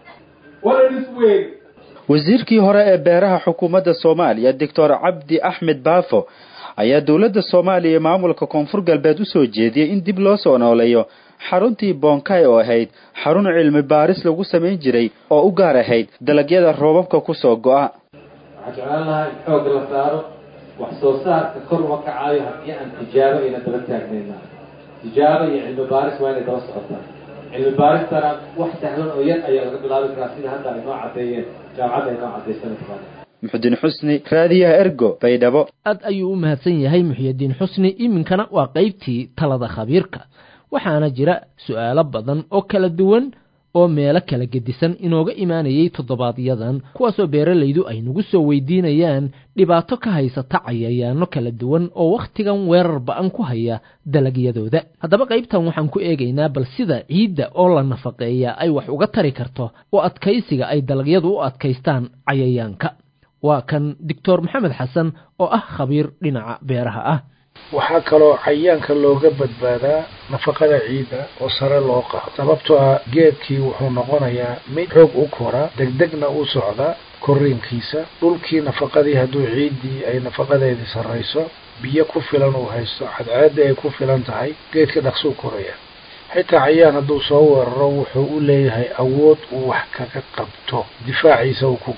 walanis weyn wasiirkii hore ee beeraha xukuumadda soomaaliya doctor cabdi axmed baafo ayaa dowladda soomaaliya iyo maamulka koonfur galbeed u soo jeediyey in dib loo soo nooleeyo xaruntii bonkay oo ahayd xarun cilmi baaris lagu samayn jiray oo u gaar ahayd dalagyada roobabka kusoo go'a waxaan jeclaan lahaa in xoog la saaro wax soo saarka kor uma kacaayo haddii aan tijaabo ayna daba taagnayna tijaabo iyo cilmi baaris waa inay daba socotaa cilmi baaristana wax sahlan oo yar ayaa laga bilaabi karaa sida hadda ay noo caddeeyeen jaamacadda ay noo caddaysana muxudiin xusni raadiyaha ergo baydhabo aad ayuu u mahadsan yahay muxyidiin xusni iminkana waa qaybtii talada khabiirka waxaana jira su'aalo badan oo kala duwan oo meelo kala gedisan inooga imaanayay toddobaadyadaan kuwaasoo beeralaydu ay nagu soo weydiinayaan dhibaato ka haysata cayayaano kala duwan oo wakhtigan weerar ba'an ku haya dalagyadooda haddaba qaybtan waxaan ku eegaynaa bal sida ciidda oo la nafaqeeya ay wax uga tari karto oo adkaysiga ay dalagyadu u adkaystaan cayayaanka waa kan doctor maxamed xasan oo ah khabiir dhinaca beeraha ah waxaa kaloo cayayaanka looga badbaadaa nafaqada ciidda oo sare loo qaado sababtoo ah geedkii wuxuu noqonayaa mid xoog u koraa degdegna u socda korriinkiisa dhulkii nafaqadii hadduu ciiddii ay nafaqadeedii sarrayso biyo ku filan uu haysto cadceedda ay ku filan tahay geedka dhaqsuu koraya xitaa cayayaan hadduu soo weeraro wuxuu u leeyahay awood uu wax kaga qabto difaaciisa uu ku galo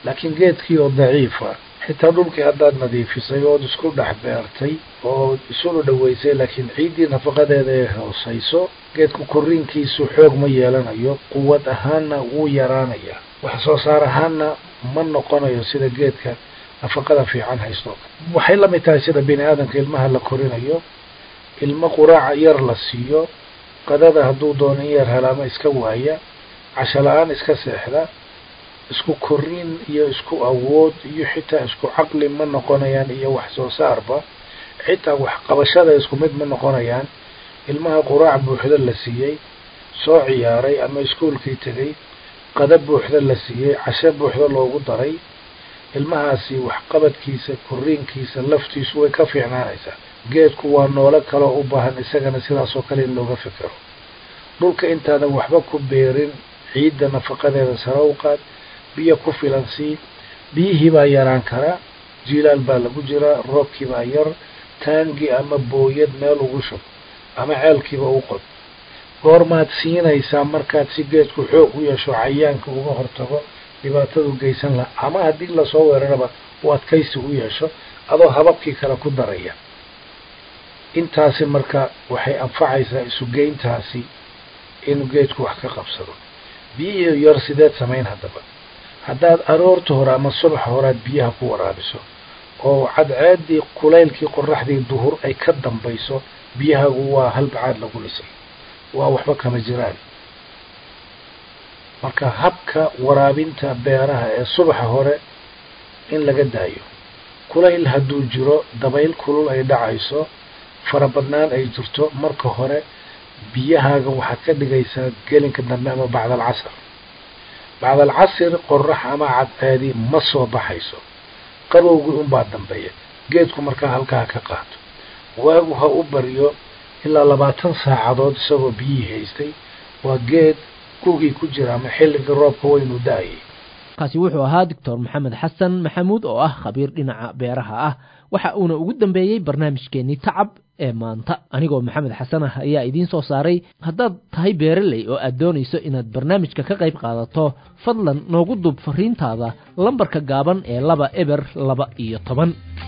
laakiin geedkii oo daciifa xitaa dhulkii haddaad nadiifisay ood isku dhex beertay oo isuna dhaweysay laakiin ciiddii nafaqadeeda ay hoosayso geedku korriinkiisu xoog ma yeelanayo quwad ahaanna wuu yaraanayaa wax soo saar ahaanna ma noqonayo sida geedka nafaqada fiican haysto waxay la mid tahay sida bini aadamka ilmaha la korinayo ilmo quraaca yar la siiyo qadada hadduu doono in yar helaama iska waaya casho la-aan iska seexda isku korriin iyo isku awood iyo xitaa isku caqli ma noqonayaan iyo wax soo saarba xitaa wax qabashada isku mid ma noqonayaan ilmaha quraac buuxda la siiyey soo ciyaaray ama iskuolkii tegay qada buuxda la siiyey casho buuxda loogu daray ilmahaasi waxqabadkiisa korriinkiisa laftiisu way ka fiicnaanaysaa geedku waa noolo kaloo u baahan isagana sidaasoo kale in looga fikiro dhulka intaadan waxba ku beerin ciidda nafaqadeeda sare u qaad biyo ku filan sii biyihii baa yaraan karaa jiilaal baa lagu jiraa roobkii baa yar taangi ama booyad meel ugu shub ama ceelkiiba u qod goormaad siinaysaa markaad si geedku xoog u yeesho cayaanka uga hortago dhibaatadu geysan laha ama haddii lasoo weeraraba u adkaysi u yeesho adoo hababkii kale ku daraya intaasi marka waxay anfacaysaa isugeyntaasi inuu geedku wax ka qabsado biyihii yar sideed samayn haddaba haddaad aroorta hore ama subaxa horead biyaha ku waraabiso oo cadceeddii kulaylkii qoraxdii duhur ay ka dambayso biyahagu waa halbacaad lagu dhisay waa waxba kama jiraan marka habka waraabinta beeraha ee subaxa hore in laga daayo kulayl hadduu jiro dabayl kulul ay dhacayso farabadnaan ay jirto marka hore biyahaaga waxaad ka dhigaysaa gelinka dambe ama bacdal casr bacdal casr qorax ama cadceedi ma soo baxayso qabowgii unbaa dambeeya geedku markaa halkaa ka qaato waagu ha u baryo ilaa labaatan saacadood isagoo biyihii haystay waa geed gugii ku jira ama xilligii roobka waynu da-ayay kaasi wuxuu ahaa doctor maxamed xasan maxamuud oo ah khabiir dhinaca beeraha ah waxa uuna ugu dambeeyey barnaamijkeenii tacab ee maanta anigoo maxamed xasan ah ayaa idiin soo saaray haddaad tahay beereley oo aad doonayso inaad barnaamijka ka qayb qaadato fadlan noogu duub fariintaada lambarka gaaban ee laba eber laba iyo toban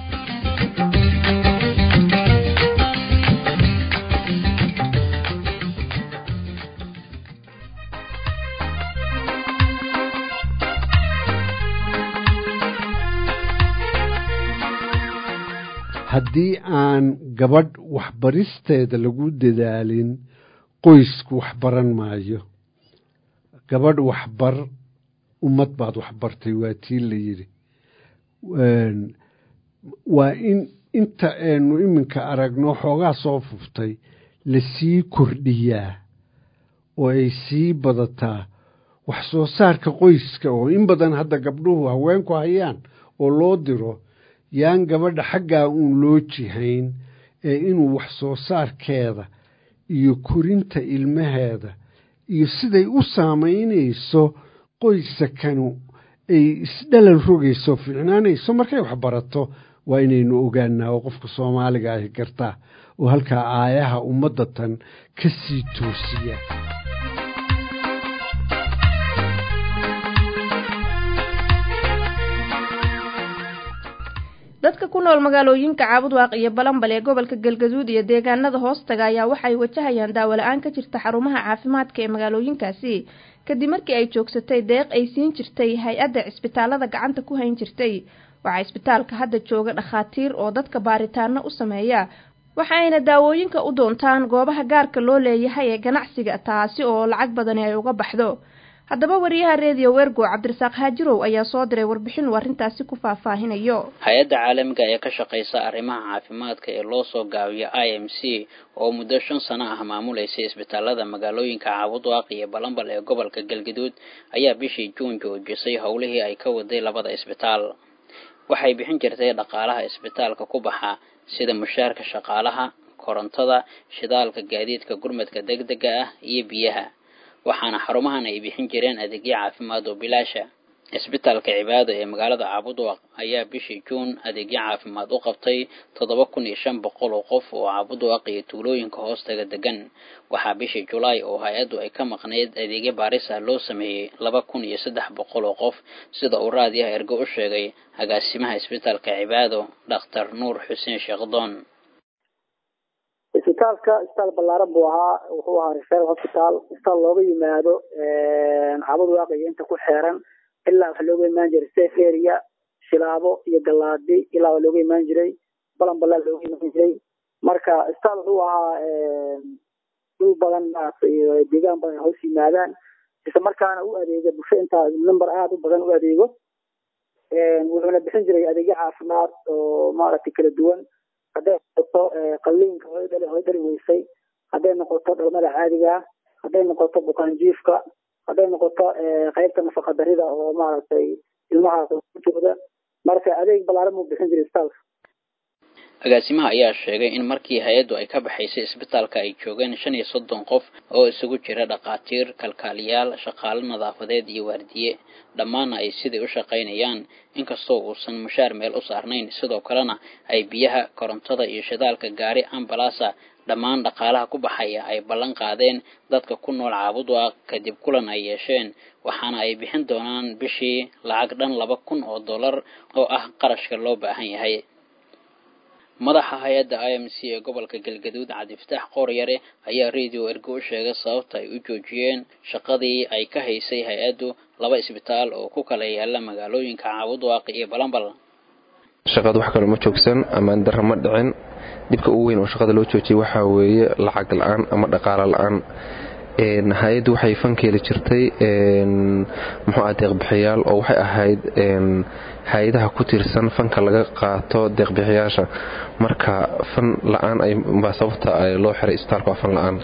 haddii aan gabadh waxbaristeeda lagu dadaalin qoysku waxbaran maayo gabadh waxbar ummad baad waxbartay waa tii la yidhi waa in inta aynu iminka aragno xoogaa soo fuftay lasii kordhiyaa oo ay sii badataa wax soo saarka qoyska oo in badan hadda gabdhuhu haweenku hayaan oo loo diro yaan gabadha xaggaa uun loo jihayn ee inuu wax soo saarkeeda iyo korinta ilmaheeda iyo siday u saamaynayso qoysakanu ay isdhalal rogayso fiicnaanayso markay wax barato waa inaynu ogaanaa oo qofka soomaaliga ahi gartaa oo halkaa aayaha ummadda tan ka sii toosiya dadka ku nool magaalooyinka caabudwaaq iyo balanbal ee gobolka galgaduud iyo deegaanada hoostaga ayaa waxay wajahayaan daawo-la-aan ka jirta xarumaha caafimaadka ee magaalooyinkaasi kadib markii ay joogsatay deeq ay siin jirtay hay-adda cisbitaalada gacanta ku hayn jirtay waxaa isbitaalka hadda jooga dhakhaatiir oo dadka baaritaano u sameeya waxa ayna daawooyinka u doontaan goobaha gaarka loo leeyahay ee ganacsiga taasi oo lacag badani ay uga baxdo haddaba wariyaha reediyo wergo cabdirasaaq haajirow ayaa soo diray warbixin uu arrintaasi ku faahfaahinayo hay-adda caalamiga ee ka shaqaysa arrimaha caafimaadka ee loo soo gaabiyo i m c oo muddo shan sano ah maamuleysay isbitaalada magaalooyinka caabudwaaq iyo balanbal ee gobolka galgaduud ayaa bishii juun joojisay howlihii ay ka waday labada isbitaal waxay bixin jirtay dhaqaalaha isbitaalka ku baxa sida mushaarka shaqaalaha korontada shidaalka gaadiidka gurmadka degdega ah iyo biyaha waxaana xarumahan ay bixin jireen adeegyo caafimaad oo bilaasha cisbitaalka cibaado ee magaalada caabudwaq ayaa bishii juun adeegyo caafimaad u qabtay toddoba kun iyo shan boqol oo qof oo caabudwaq iyo tuulooyinka hoostaga degan waxaa bishii julaay oo hay-addu ay ka maqnayd adeegyo baaris ah loo sameeyey laba kun iyo saddex boqol oo qof sida uu raadiyaha ergo u sheegay agaasimaha cisbitaalka cibaado dhakhtar nuur xuseen sheekdoon isbitaalka isbitaal ballaaran buu ahaa wuxuu ahaa referal hospital isbitaal looga yimaado caabud waaqiga inta ku xeeran ilaa waxa looga imaan jiray safe area shilaabo iyo galaadi ilaa waa looga imaan jiray balan balaa looga imaan jiray marka isbitaal wuxuu ahaa dhul badan iyo deegaan badan hoos yimaadaan isla markaana u adeega bulsho intaa number aada u badan u adeego wuxuuna bixin jiray adeegyo caafimaad oo maaragtay kala duwan hadday noqoto qalliinka hooy dhali hooy dhali weysay hadday noqoto dhalmada caadiga hadday noqoto bukaanjiifka hadday noqoto qaybta nafaqa darida oo maaragtay ilmaha jooda marka adeeg balaaran buu bixin jiray isbitaalka agaasimaha ayaa sheegay in markii hay-addu ay ka baxaysay isbitaalka ay joogeen shan iyo soddon qof oo isugu jira dhakhaatiir kalkaaliyaal shaqaale nadaafadeed iyo waardiye dhammaanna ay sidai u shaqaynayaan inkastoo uusan mushaar meel u saarnayn sidoo kalena ay biyaha korontada iyo shidaalka gaari ambalasa dhammaan dhaqaalaha ku baxaya ay ballan qaadeen dadka ku nool caabudwaaq kadib kulan ay yeesheen waxaana ay bixin doonaan bishii lacag dhan laba kun oo dollar oo ah qarashka loo baahan yahay madaxa hay-adda i m c ee gobolka galgaduud cabdifataax qooryare ayaa radio ergo u sheegay sababta ay u joojiyeen shaqadii ay ka haysay hay-addu laba isbitaal oo ku kala yaala magaalooyinka caabudwaaq iyo balambal shaqada wax kale ma joogsan ammaan darra ma dhicin dhibka ugu weyn oo shaqada loo joojiyay waxaa weeye lacag la-aan ama dhaqaalo la-aan hay-addu waxay fankeeli jirtay muxuu ah deeqbixiyaal oo waxay ahayd hay-adaha ku tiirsan fanka laga qaato deeqbixiyaasha marka fan la-aan baa sababta loo xiray isbitaalka waa fan la-aan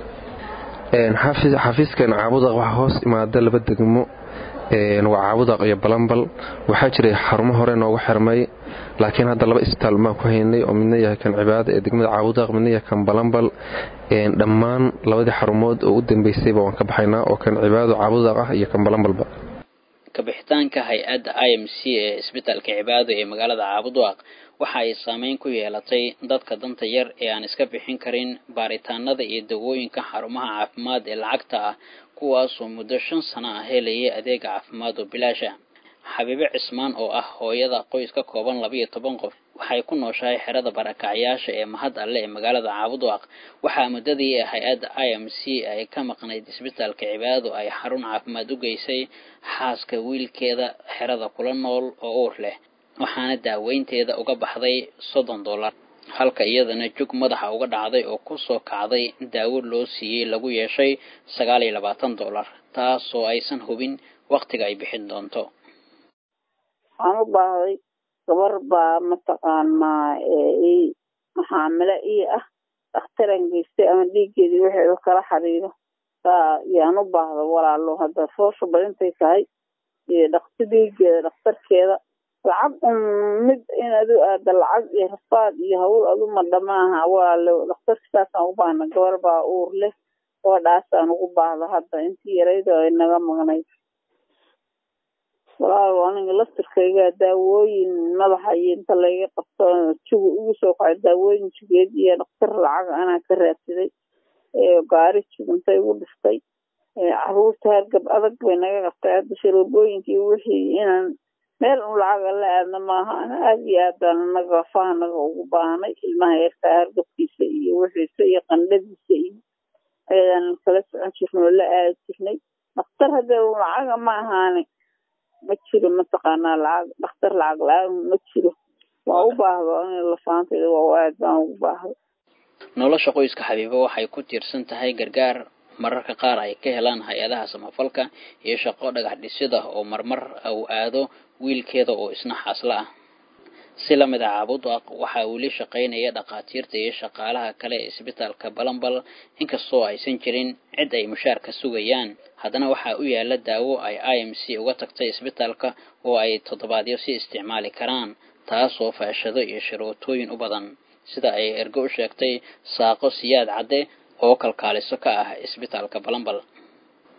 xafiiskan caabudaq waxaa hoos imaada laba degmo waa caabudaq iyo balambal waxaa jiray xarumo hore noogu xirmay laakiin hadda laba isbitaal maan ku haynay oo midna yahay kan cibaada ee degmada caabudaq midna yahay kan balambal dhammaan labadii xarumood oo u dambeysayba waan ka baxaynaa oo kan cibaado caabudaq ah iyo kan balambalba kabixitaanka hay-adda i m c ee isbitaalka cibaado ee magaalada caabudwaaq waxa ay saameyn ku yeelatay dadka danta yar ee aan iska bixin karin baaritaanada iyo dawooyinka xarumaha caafimaad ee lacagta ah kuwaasoo muddo shan sano ah helayay adeega caafimaad oo bilaasha xabiibe cismaan oo ah hooyada qoys ka kooban labiiyo toban qof waxay ku nooshahay xerada barakacyaasha ee mahad alle ee magaalada caabudwaaq waxaa muddadii hay-adda i m c ay ka maqnayd isbitaalka cibaado ay xarun caafimaad u geysay xaaska wiilkeeda xerada kula nool oo uur leh waxaana daaweynteeda uga baxday soddon dollar halka iyadana jug madaxa uga dhacday oo kusoo kacday daawo loo siiyey lagu yeeshay sagaal iyo labaatan dollar taasoo aysan hubin wakhtiga ay bixin doonto waxaan u baahday gabar baa mataqaanaa ii maxaamilo ii ah dhakhtaran geystay ama dhiiggeedii wixii u kala xiriiro saa yaan u baahda walaalo hadda foosha badintay tahay iyo dhakti dhiiggeeda dhakhtarkeeda lacag un mid inaad u aada lacag iyo rafaad iyo hawl aduma dhamaaha walaalo dhakhtarka saasaan u baahna gabar baa uur leh gabadhaasaan ugu baahda hadda intii yarayda ay naga maqnayd walaal aniga laftirkayga daawooyin madaxa iyo inta layga qabto jugu igu soo kacay daawooyin jugeed iyo dhakhtar lacag anaa ka raadsaday gaari jug inta igu dhiftay caruurta hargab adag bay naga qabtay hadda sharoobooyinkii wixii inaan meel un lacaga la aadna maaha ana aada iyo aad baan anaga lafaha naga ugu baahnay ilmaha yarkaa hargabkiisa iyo wixiisa iyo qandhadiisa iyo ayadaan kala socon jirnay oo la aadi jirnay dhakhtar haddee lacaga ma ahaane ma jiro mataqaanaa lacag dhakhtar lacag la-aan ma jiro waa u baahdo in lafaantayda waa aad baan ugu baahdo nolosha qoyska xabiibo waxay ku tiirsan tahay gargaar mararka qaar ay ka helaan hay-adaha samafalka iyo shaqo dhagax dhisida oo marmar uu aado wiilkeeda oo isna xaasla ah si lamid a caabudaq waxaa weli shaqaynaya dhakhaatiirta iyo shaqaalaha kale ee isbitaalka balambal inkastoo aysan jirin cid ay mushaarka sugayaan haddana waxaa u yaala daawo ay i m c uga tagtay isbitaalka oo ay toddobaadyo si isticmaali karaan taasoo faashado iyo sharootooyin u badan sida ay ergo u sheegtay saaqo siyaad cadde oo kalkaaliso ka ah isbitaalka balambal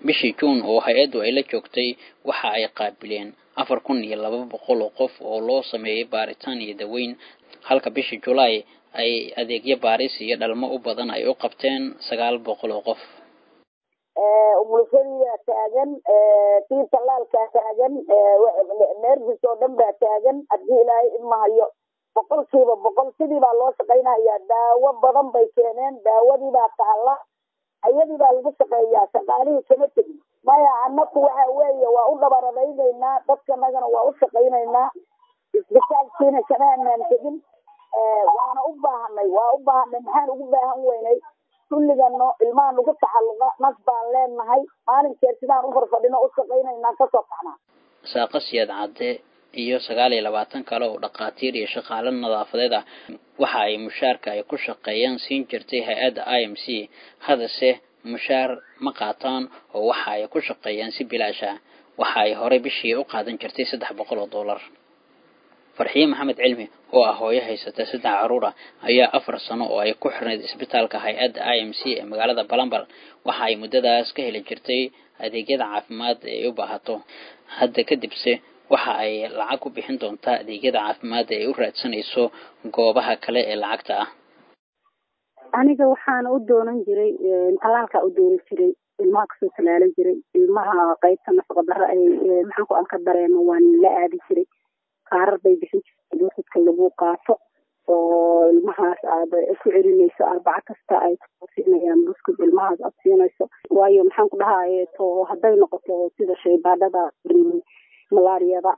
bishii juun oo hay-addu ay la joogtay waxa ay qaabileen afar kun iyo laba boqol oo qof oo loo sameeyey baaritaan iyo daweyn halka bishii julaay ay adeegyo baaris iyo dhalmo u badan ay u qabteen sagaal boqol oo qof umulshadiibaa taagan tii tallaalkaa taagan neerfis oo dhan baa taagan haddii ilaahay imahayo boqolkiiba boqol sidii baa loo shaqaynayaa daawo badan bay keeneen daawadii baa taalla ayadii baa lagu shaqeeyaa shaqaalihii kama tegin maya annaku waxa weeye waa u dhabaradaynaynaa dadkanagana waa u shaqaynaynaa isbitaalkiina kama anaan tegin waana u baahanay waa u baahanay maxaan ugu baahan weynay kulligano ilmaha nagu taxalluqa nas baan leenahay maalinkeed sidaan u farfadhino u shaqaynaynaa kasoo kaxnaa saaqo siyaad cadde iyo sagaal iyo labaatan kale oo dhakhaatiir iyo shaqaale nadaafadeed ah waxa ay mushaarka ay ku shaqeeyaan siin jirtay hay-adda i m c hadase mushaar ma qaataan oo waxa ay ku shaqeeyaan si bilaash ah waxa ay horey bishii u qaadan jirtay saddex boqol oo dollar farxiye maxamed cilmi oo ah hooyo haysata saddex caruur ah ayaa afar sano oo ay ku xirnayd isbitaalka hay-adda i m c ee magaalada balambal waxa ay muddadaas ka heli jirtay adeegyada caafimaad ee ay u baahato hadda kadibse waxa ay lacag ku bixin doontaa adeegyada caafimaad ee ay u raadsanayso goobaha kale ee lacagta ah aniga waxaana u doonan jiray talaalkaa u dooni jiray ilmaha kasoo talaalan jiray ilmaha qaybta nafaqa darro ay maxaanku aan ka dareemo waan la aadi jiray kaarar bay bixin jirtay doorsadka lagu qaato oo ilmahaas aad ku celinayso arbaco kasta ay siinayaan buskud ilmahaas aad siinayso waayo maxaan ku dhahaye to hadday noqoto sida shaybaadhada malaariyada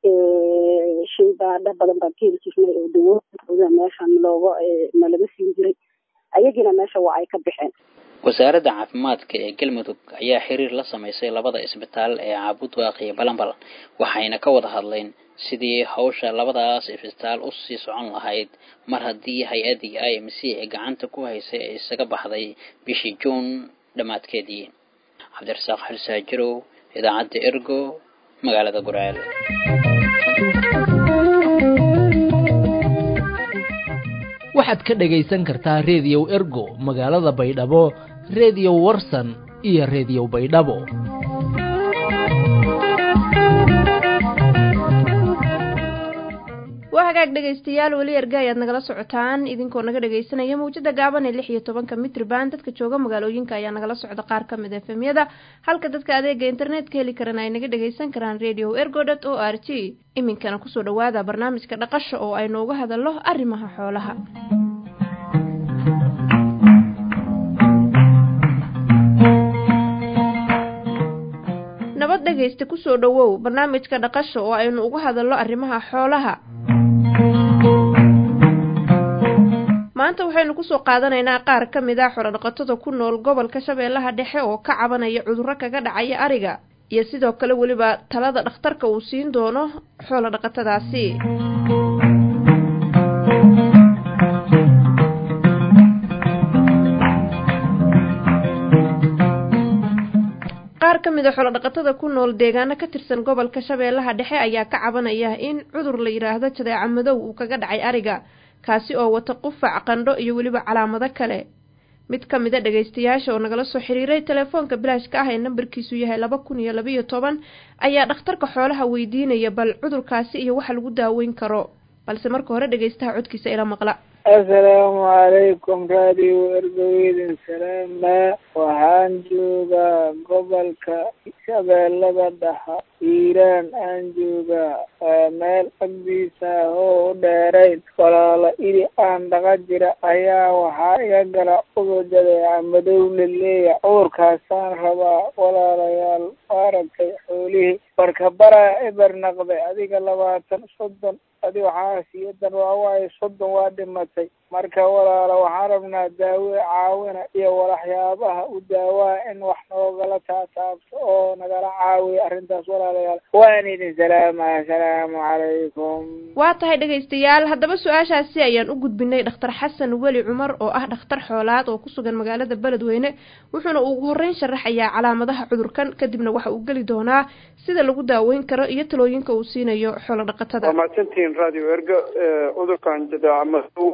shaybaadho badan baan ka heli jirnay oo dawooda meeshan looga nalaga siin jiray ayagiina meesha waa ay ka baxeen wasaaradda caafimaadka ee galmudug ayaa xiriir la samaysay labada isbitaal ee caabudwaaq iyo balambal waxayna ka wada hadleen sidii hawsha labadaas isbitaal u sii socon lahayd mar haddii hay-addii i m c ee gacanta ku haysay ay isaga baxday bishii juun dhammaadkeedii cabdirasaaq xilsaajirow idaacadda ergo magaalada gurceel waxaad ka dhagaysan kartaa reediyow ergo magaalada baydhabo reediyo warsan iyo reediyo baydhabo waa hagaag dhegaystayaal weli erga ayaad nagala socotaan idinkoo naga dhagaysanaya mawjada gaaban ee lix iyo tobanka mitrban dadka jooga magaalooyinka ayaa nagala socda qaar ka mid efemyada halka dadka adeega internetka heli karana ay naga dhagaysan karaan radio ergodot o r g iminkana kusoo dhawaada barnaamijka dhaqasha oo aynu uga hadalno arrimaha xoolaha nabad dhegaysta kusoo dhawow barnaamijka dhaqasha oo aynu uga hadalno arrimaha xoolaha maanta waxaynu kusoo qaadanaynaa qaar ka mid ah xorodhaqatada ku nool gobolka shabeellaha dhexe oo ka cabanaya cudurro kaga dhacaya ariga iyo sidoo kale weliba talada dhakhtarka uu siin doono xoolo dhaqatadaasi qaar ka mid a xoolodhaqatada ku nool deegaano ka tirsan gobolka shabeellaha dhexe ayaa ka cabanaya in cudur la yidhaahdo jadeeca madow uu kaga dhacay ariga kaasi oo wata qufac qandho iyo weliba calaamado kale mid ka mid a dhagaystayaasha oo nagala soo xiriiray telefoonka bilaashka ah ee nambarkiisu yahay laba kun iyo labayo toban ayaa dhakhtarka xoolaha weydiinaya bal cudurkaasi iyo waxa lagu daaweyn karo balse marka hore dhagaystaha codkiisa ila maqla assalaamu calaykum radio ergoweydin salaama waxaan joogaa gobolka shabeellada dhexe hiiraan aan joogaa waa meel agdiisa oo u dheerayn walaalo idi aan dhaqa jira ayaa waxaa iga gala cudur jadeeca madow laleeya cudurkaasaan rabaa walaalayaal maaragtay xoolihii marka baraa eber naqday adiga labaatan soddon adi waxaa siyadan waa waayo soddon waa dhimatay marka walaala waxaan rabnaa daawe caawina iyo walaxyaabaha u daawaa in wax noogala taataabto oo nagala caawiya arrintaas walaalayaal waan idin salaama assalaamu calaykum waa tahay dhegaystayaal haddaba su-aashaasi ayaan u gudbinay dhakhtar xasan weli cumar oo ah dhakhtar xoolaad oo ku sugan magaalada beledweyne wuxuuna ugu horreyn sharaxayaa calaamadaha cudurkan kadibna waxa uu geli doonaa sida lagu daaweyn karo iyo talooyinka uu siinayo xoolo dhaqatada waa mahadsantihiin radio erga cudurkan jadeeca madow oo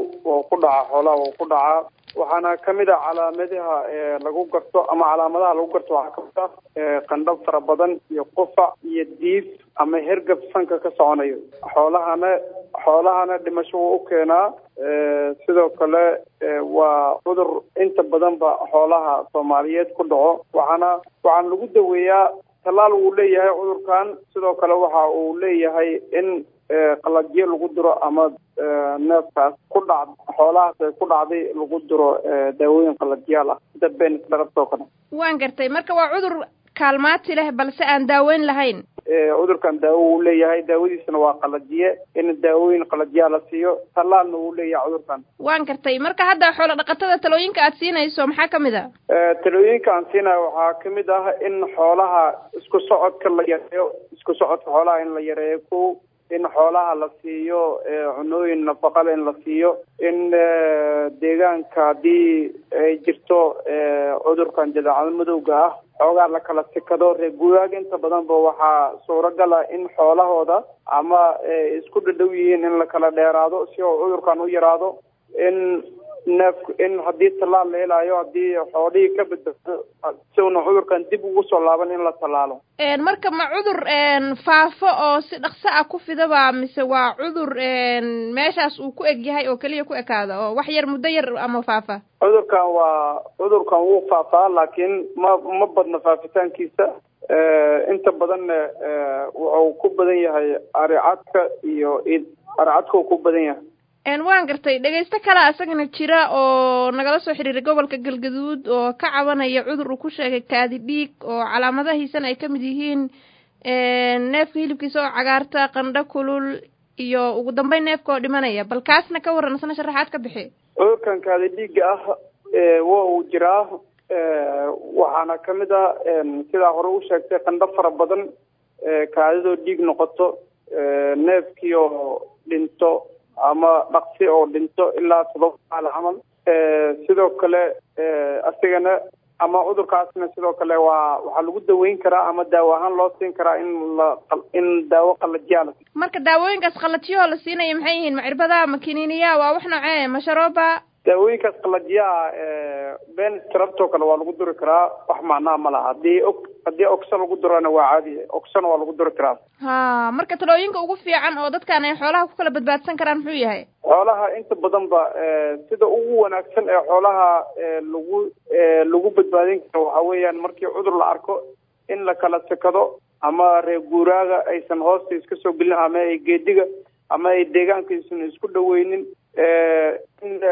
ku dhaca xoolaha wuu ku dhacaa waxaana kamid ah calaamadaha lagu garto ama calaamadaha lagu garto waxaa kamid ah qandhab fara badan iyo qufac iyo diif ama hergab sanka ka soconayo xoolahana xoolahana dhimasho wuu u keenaa sidoo kale waa cudur inta badanba xoolaha soomaaliyeed ku dhaco waxaana waxaana lagu daweeyaa tallaal wuu leeyahay cudurkan sidoo kale waxa uu leeyahay in qalajyo lagu diro ama neefkaas ku dhac xoolahaas ay ku dhacday lagu diro daawooyin qalajyaal ah sida benis dharabtoo kale waan gartay marka waa cudur kaalmaati leh balse aan daaweyn lahayn cudurkan daawo wuu leeyahay daawadiisana waa qalajiye in daawooyin qalajyaa la siiyo tallaalna wuu leeyahay cudurkan waan gartay marka hadda xoolo dhaqatada talooyinka aad siinayso maxaa kamid a talooyinka aan siinayo waxaa kamid ah in xoolaha isku socodka la yareeyo isku socodka xoolaha in la yareeyo ko in xoolaha la siiyo cunooyin nafaqale in la siiyo in deegaanka haddii ay jirto cudurkan jadaacada madowga ah xoogaa la kala sikado reer guuraaga inta badanba waxaa suuragal ah in xoolahooda ama isku dhadhow yihiin in la kala dheeraado si oo cudurkan u yaraado in neef in haddii tallaal la helayo haddii xoolihii ka badbaado si una cudurkan dib ugu soo laaban in la tallaalo marka ma cudur faafo oo si dhaqso ah ku fidaba mise waa cudur meeshaas uu ku eg yahay oo keliya ku ekaada oo wax yar muddo yar ama faafa cudurkan waa cudurkan wuu faafaa laakiin ma ma badna faafitaankiisa inta badanna wuxuu ku badan yahay aricadka iyo id aricadka uu ku badan yahay waan gartay dhegaysto kale isagana jira oo nagala soo xiriiray gobolka galgaduud oo ka cabanaya cudur uu ku sheegay kaadi dhiig oo calaamadahiisana ay kamid yihiin neefka hilibkiisa oo cagaarta qandho kulul iyo ugu dambeyn neefka oo dhimanaya bal kaasna ka waran isna sharaxaad ka bixi cudurkan kaadi dhiiga ah waa uu jiraa waxaana kamid ah sidaa hore u sheegtay qandho fara badan kaadidoo dhiig noqoto neefkii oo dhinto ama dhaqsi oo dhinto ilaa todoba maal camal sidoo kale asigana ama cudurkaasna sidoo kale waa waxaa lagu daweyn karaa ama daawo ahaan loo siin karaa in la in daawo qalajiyaa la marka daawooyinkaas qalajiyahoo la siinaya maxay yihiin ma cirbada ma kiniiniya waa wax noocee ma sharooba daawooyinkaas qalajiyaha ben trabtoo kale waa lagu duri karaa wax macnaha ma laha haddii og haddii ogsa lagu durana waa caadi ogsana waa lagu duri karaa ha marka talooyinka ugu fiican oo dadkan ay xoolaha ku kala badbaadsan karaan muxuu yahay xoolaha inta badan ba sida ugu wanaagsan ee xoolaha lagu lagu badbaadin karo waxa weeyaan markii cudur la arko in la kala sekado ama reer guuraaga aysan hoosta iska soo gelin ama ay geediga ama ay deegaanka aysan isku dhaweynin in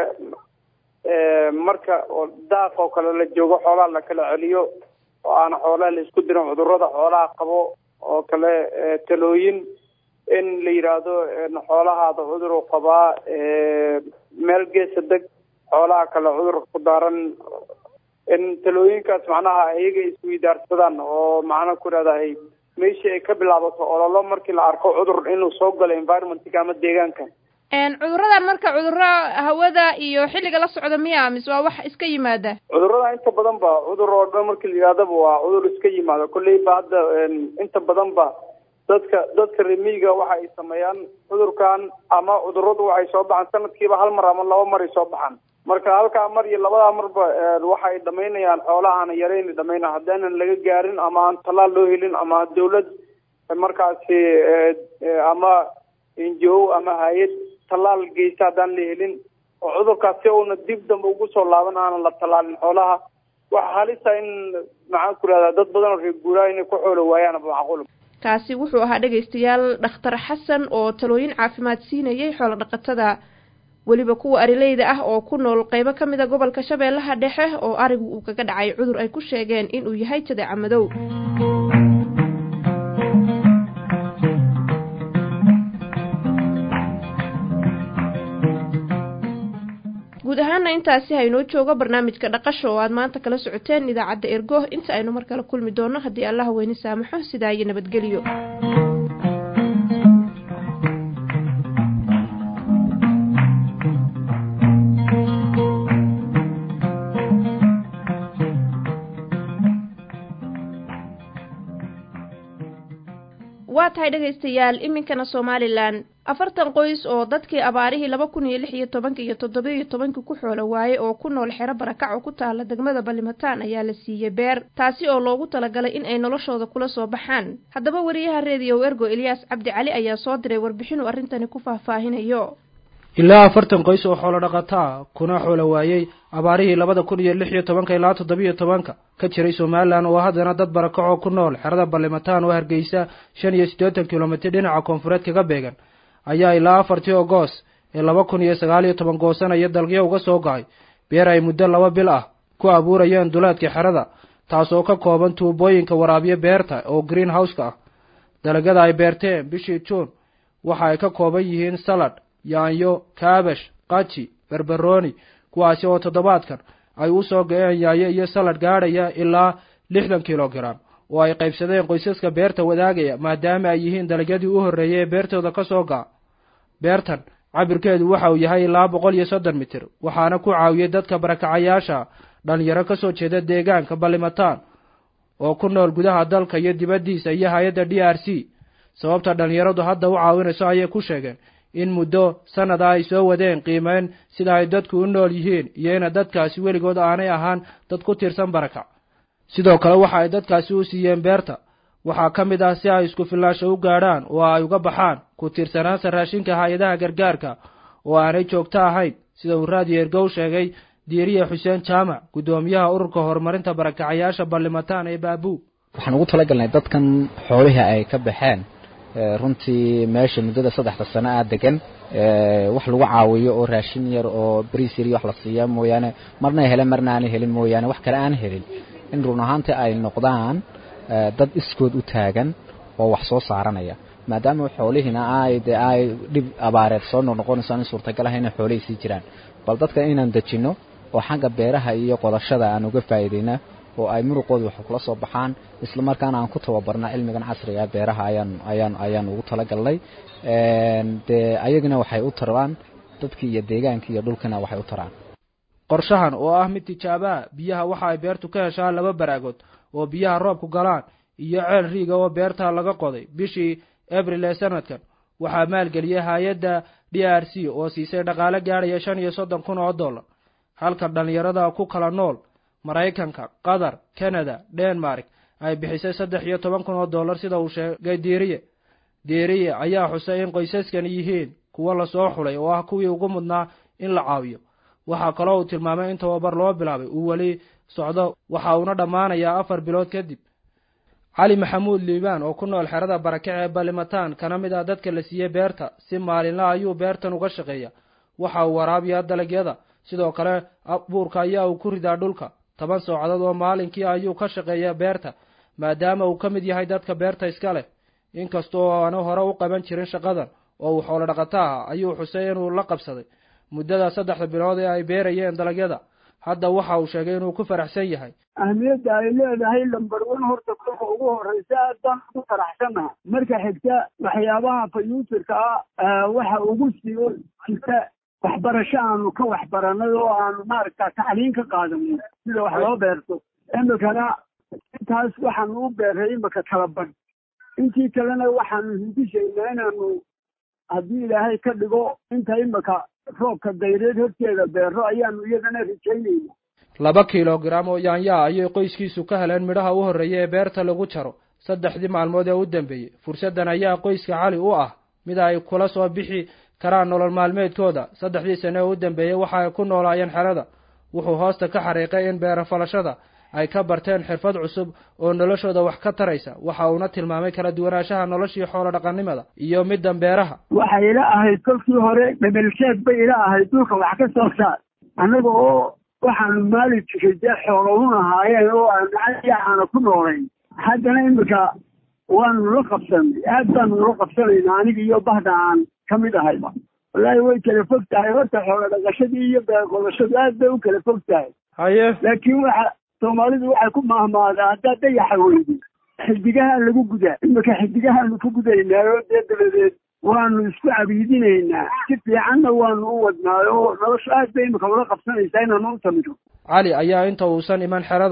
marka daaq oo kale la joogo xoolaha la kala celiyo oo aan xoolaha la isku dirin cudurada xoolaha qabo oo kale talooyin in la yidhaahdo xoolahaada cudur uu qabaa meel geesa deg xoolaha kale cudurka ku daaran in talooyinkaas macnaha iyaga isweydaarsadaan oo macnaha ku ihahdahay meeshii ay ka bilaabato ololo markii la arko cudur inuu soo galo environmentka ama deegaanka cuduradan marka cuduro hawada iyo xilliga la socda miya mise waa wax iska yimaada cudurada inta badan ba cudur oo dhan markii la yidhahdaba waa cudur iska yimaada kolley ba hadda inta badan ba dadka dadka remiga waxa ay sameeyaan cudurkan ama cuduradu waxay soo baxaan sanadkiiba hal mar ama laba mar ay soo baxaan marka halkaa mar iyo labadaa marba waxa ay dhamaynayaan xoolaha aana yarayn dhamayna haddaanan laga gaarin ama aan tallaal loo helin ama dawlad markaasi ama injo ama hay-ad tallaal geysta haddaan la helin oo cudurkaas si uuna dib dambe ugu soo laaban aanan la tallaalin xoolaha waxa halisa in maxaan ku rahdaa dad badan oo reer guuraa inay ku xoolo waayaan macquul kaasi wuxuu ahaa dhegaystayaal dhakhtar xasan oo talooyin caafimaad siinayay xoolo dhaqatada weliba kuwa arileyda ah oo ku nool qeybo ka mid a gobolka shabeellaha dhexe oo arigu uu kaga dhacay cudur ay ku sheegeen inuu yahay jadeeca madow guud ahaana intaasi haynoo joogo barnaamijka dhaqasho oo aad maanta kala socoteen idaacadda ergo inta aynu mar kale kulmi doono haddii allaha weyne saamaxo sidaa iyo nabadgelyo waa tahay dhegaystayaal iminkana somalilan afartan qoys oo dadkii abaarihii laba kun iyo lix iyo tobanka iyo toddoba iyo tobankii ku xoolo waayey oo ku nool xero barakac oo ku taala degmada balimataan ayaa la siiyey beer taasi oo loogu talagalay in ay noloshooda kula soo baxaan haddaba wariyaha reediyo ergo eliyaas cabdi cali ayaa soo diray warbixin uu arrintani ku faahfaahinayo ilaa afartan qoys oo xoolo dhaqataa kuna xoolo waayey abaarihii labada kun iyo lix iyo tobanka ilaa toddobiyo tobanka ka jiray somalilan oo haddana dad barakacoo ku nool xerada balimataan oo hargeysa shan iyo siddeetan kilomitir dhinaca koonfureed kaga beegan ayaa ilaa afartii ogoos ee laba kun iyo sagaal iyo toban goosanaya dalgyo uga soo go'ay beer ay muddo laba bil ah ku abuurayeen duleedka xerada taasoo ka kooban tuubooyinka waraabiyo beerta oo green houseka ah dalagyada ay beerteen bishii juun waxa ay ka kooban yihiin salad yaanyo kaabash qaji berberoni kuwaasi oo toddobaadkan ay u soo go-een yaayo iyo salad gaadhaya ilaa lixdan kilogram oo ay qaybsadeen qoysaska beerta wadaagaya maadaama ay yihiin dalagyadii u horreeyay ee beertooda ka soo ga'a beertan cabirkeedu waxa uu yahay ilaa boqol iyo soddon mitir waxaana ku caawiyey dadka barakacayaasha dhalinyaro ka soo jeeda deegaanka balimataan oo ku nool gudaha dalka iyo dibaddiisa iyo hay-adda d r c sababta dhalinyaradu hadda u caawinayso ayay ku sheegeen in muddo sanada ay soo wadeen qiimeyn sida ay dadku u nool yihiin iyo ina dadkaasi weligood aanay ahaan dad ku tiirsan barakac sidoo kale waxa ay dadkaasi u siiyeen beerta waxaa ka mid ah si ay isku fillaasho u gaadhaan oo ay uga baxaan ku tiirsanaanta raashinka hay-adaha gargaarka oo aanay joogto ahayn sida uu raadiyo ergow sheegay diiriye xuseen jaamac guddoomiyaha ururka horumarinta barakacayaasha ballimataan ee baabuu waxaan ugu talagalnay dadkan xoolihii ay ka baxeen runtii meesha muddada saddexda sano ah degan wax lagu caawiyo oo raashin yar oo bariis yar iyo wax la siiya mooyaane marna ay heleen marna aanay helin mooyaane wax kale aan helin in run ahaantii ay noqdaan dad iskood u taagan oo wax soo saaranaya maadaama xoolihiina ay de ay dhib abaareed soo noqnoqonayso aan suurtagal ahay inay xoolihii sii jiraan bal dadka inaan dejinno oo xagga beeraha iyo qodashada aan uga faa'iidayna oo ay muruqooda wax kula soo baxaan isla markaana aan ku tababarna cilmigan casriga ah beeraha ayaan ayaan ayaan ugu talagalnay dee ayagana waxay u taraan dadkii iyo deegaankii iyo dhulkina waxay u taraan qorshahan oo ah mid tijaabaha biyaha waxa ay beertu ka heshaa laba baraagood oo biyaha roobku galaan iyo ceel riiga oo beerta laga qoday bishii abril ee sanadkan waxaa maalgeliyey hay-adda d r c oo siisay dhaqaale gaadhaya shan iyo soddon kun oo dollar halka dhallinyarada ku kala nool maraykanka qatar canada denmark ay bixisay saddex iyo toban kun oo dollar sida uu sheegay diiriye diiriye ayaa xusay in qoysaskani yihiin kuwo lasoo xulay oo ah kuwii ugu mudnaa in la caawiyo waxaa kaloo uu tilmaamay in tababar loo bilaabay uu weli socdo waxa uuna dhammaanayaa afar bilood kadib cali maxamuud liibaan oo ku nool xerada barakac ee balimataan kana mid ah dadka la siiyey beerta si maalinla ayuu beertan uga shaqeeya waxa uu waraabiyaa dalagyada sidoo kale abuurka ayaa uu ku ridaa dhulka toban soocadood oo maalinkii ayuu ka shaqeeya beerta maadaama uu ka mid yahay dadka beerta iska leh inkastoo aanu hore u qaban jirin shaqadan oo uu xoolo dhaqato aha ayuu xusay inuu la qabsaday muddada saddexda bilood ee ay beerayeen dalagyada hadda waxa uu sheegay inuu ku faraxsan yahay ahmiyadda ay leedahay lambar wan horta kolka ugu horeysa aad baan ugu faraxsanaha marka xigta waxyaabaha fayuutirka ah waxa ugu siiyo jirta waxbarasho aanu ka waxbaranay oo aanu maaragta tacliin ka qaadanay sida wax loo beerto imikana intaas waxaanu u beeray imika kala badh intii kalena waxaanu hindishaynaa inaanu haddii ilaahay ka dhigo inta imika roobka dayreed horteeda beero ayaanu iyadana rajaynayna laba kilogram oo yaanyaa ayay qoyskiisu ka heleen midhaha u horreeya ee beerta lagu jaro saddexdii maalmood ee u dambeeyey fursaddan ayaa qoyska cali u ah mid ay kula soo bixi karaan nolol maalmeedkooda saddexdii sane ee u dambeeyey waxa ay ku noolaayeen xerada wuxuu hoosta ka xariiqay in beerafalashada ay ka barteen xirfad cusub oo noloshooda wax ka taraysa waxa uuna tilmaamay kala duwanaanshaha noloshii xoolo dhaqannimada iyo middan beeraha waxay ila ahayd kolkii hore dhebelsheed bay ila ahayd dhulka wax ka soo saar annaga oo waxaanu maali jiray dee xoolowun ahaayeen oo aan aana ku noolayn haddana imika waanu la qabsanay aad baanu ula qabsanaynaa aniga iyo bahda aan ka mid ahayba wallaahi way kala fog tahay horta xoolo dhaqashadii iyo beerqodashadu aad bay u kala fog tahay haye laakiin waxa soomaalidu waxay ku mahmaadaa haddaad dayaxa weydi xidigaha lagu gudaa imika xidigahaanu ku gudaynaayo dee dabadeed waanu isku cabiidinaynaa si fiicanna waanu u wadnaayo oo nolosha aad bay imika ula qabsanaysaa inaanu u tamino cali ayaa inta uusan iman xerada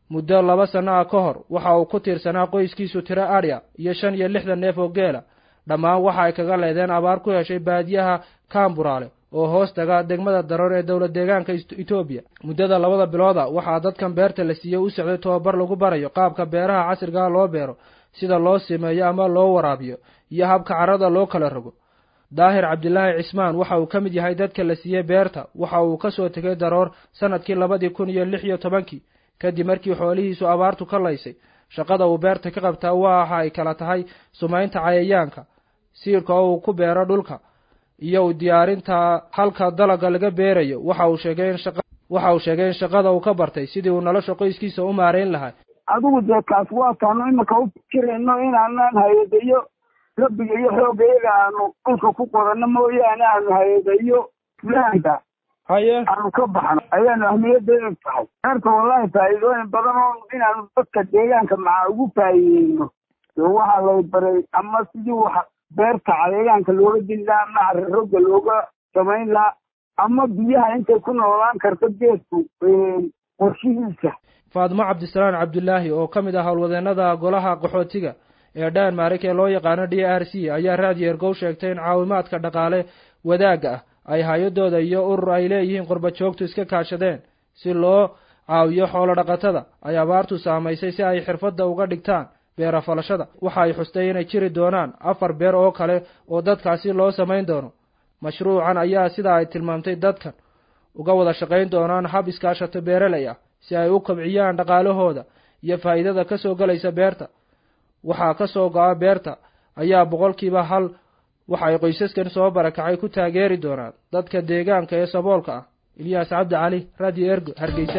muddo laba sanno ah ka hor waxa uu ku tiirsanaa qoyskiisu tiro adhya iyo shan iyo lixdan neef oo geela dhammaan waxa ay kaga leedeen abaar ku heshay baadiyaha kaamburaale oo hoos taga degmada daroor ee dowlad deegaanka etoobiya muddada labada bilooda waxaa dadkan beerta la siiyey u socday tobabar lagu barayo qaabka beeraha casrigaa loo beero sida loo simeeyo ama loo waraabiyo iyo habka carrada loo kala rogo daahir cabdilaahi cismaan waxa uu ka mid yahay dadka la siiyey beerta waxa uu ka soo tegay daroor sanadkii labadii kun iyo lix iyo tobankii kadib markii xoolihiisu abaartu ka laysay shaqada uu beerta ka qabtaa waxa ay kala tahay sumaynta cayayaanka siirka oo uu ku beero dhulka iyo diyaarinta halka dalaga laga beerayo waxa uu sheegay in shaqa waxa uu sheegay in shaqada uu ka bartay sidii uu nolosha qoyskiisa u maareyn lahaa adigu dee kaas waa taanu imika u fikirayno inaanaan hay-adayo rabbiga iyo xoogayaga aanu dhulka ku qoranno mooyaane aanu hay-adayo fulaanka haye aanu ka baxno ayaanu ahmiyadeeda tahay beerta wallahi faa'iidooyin badan oo inaanu dadka deegaanka maca ugu faa'iideyno dee waxaa lay baray ama sidii wax beerta cayayaanka looga dili lahaa ama cararooga looga samayn lahaa ama biyaha intay ku noolaan karto geedku qorshihiisa faadmo cabdisalaan cabdulaahi oo ka mid ah howlwadeenada golaha qaxootiga ee dhanmarik ee loo yaqaano d r c ayaa raadiyo ergow sheegtay in caawimaadka dhaqaale wadaagga ah ay hay-adooda iyo urur ay leeyihiin qurba joogtu iska kaashadeen si loo caawiyo xoolo dhaqatada ay abaartu saamaysay si ay xirfadda uga dhigtaan beera falashada waxa ay xustay inay jiri doonaan afar beer oo kale oo dadkaasi loo samayn doono mashruucan ayaa sida ay tilmaamtay dadkan uga wada shaqayn doonaan hab iskaashato beeraley ah si ay u kobciyaan dhaqaalahooda iyo faa'iidada ka soo gelaysa beerta waxaa ka soo go-a beerta ayaa boqolkiiba hal waxa ay qoysaskan soo barakacay ku taageeri doonaan dadka deegaanka ee saboolka ah ilyaas cabdi cali radio ergo hargeysa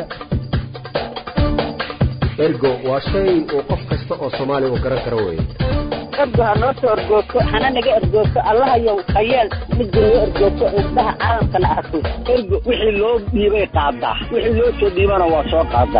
ergo waa shay uu qof kasta oo soomaaliya uu garan karo weeye ergo ha noo soo ergoogto hana naga ergoogto allahayow hayeel midda noo ergoogto indhaha caalamkana arko ergo wixii loo dhiibay qaadaa wixii loo soo dhiibana waa soo qaadaa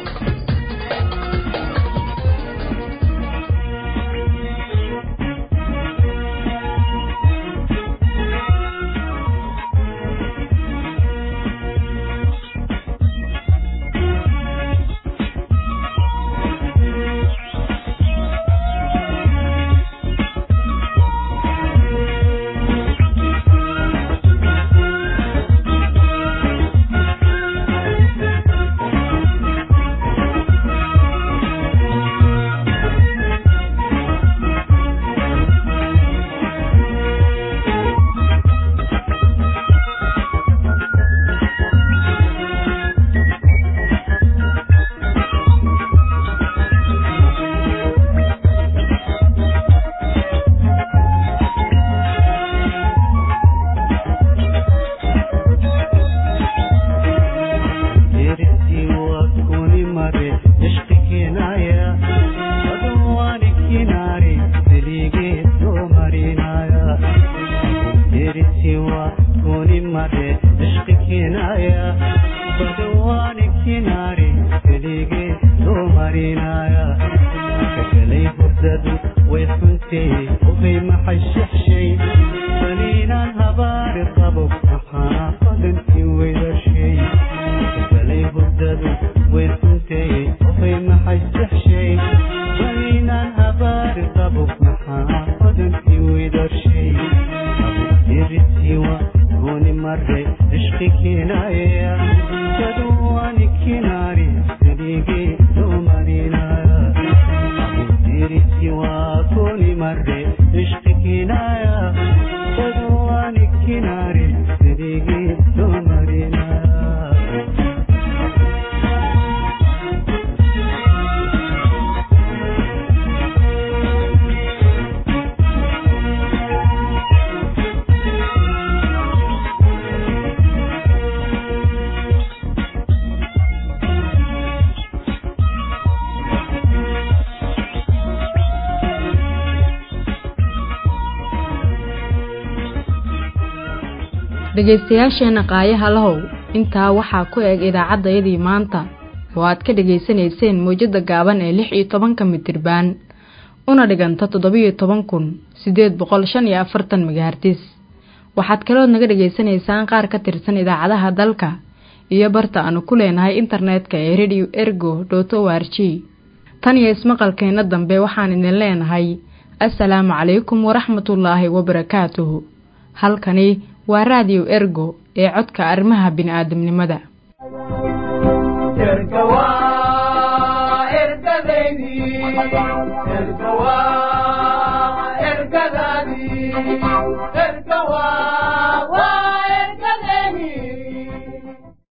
dhegaystayaasheenna qaayaha lahow intaa waxaa ku eg idaacaddayadii maanta oo aad ka dhegaysanayseen mowjadda gaaban ee lix iyo tobanka mitirbaan una dhiganta toddobiyo toban kun siddeed boqol shan iyo afartan megahartis waxaad kalood naga dhegaysanaysaan qaar ka tirsan idaacadaha dalka iyo barta aanu ku leenahay internetka ee radio ergo dot o r g tan iyo ismaqalkeenna dambe waxaan idin leenahay assalaamu calaykum waraxmatullaahi wabarakaatuhu halkani waa raadiyo ergo ee codka arrimaha bini'aadamnimada erga waa ergadeydii erga waa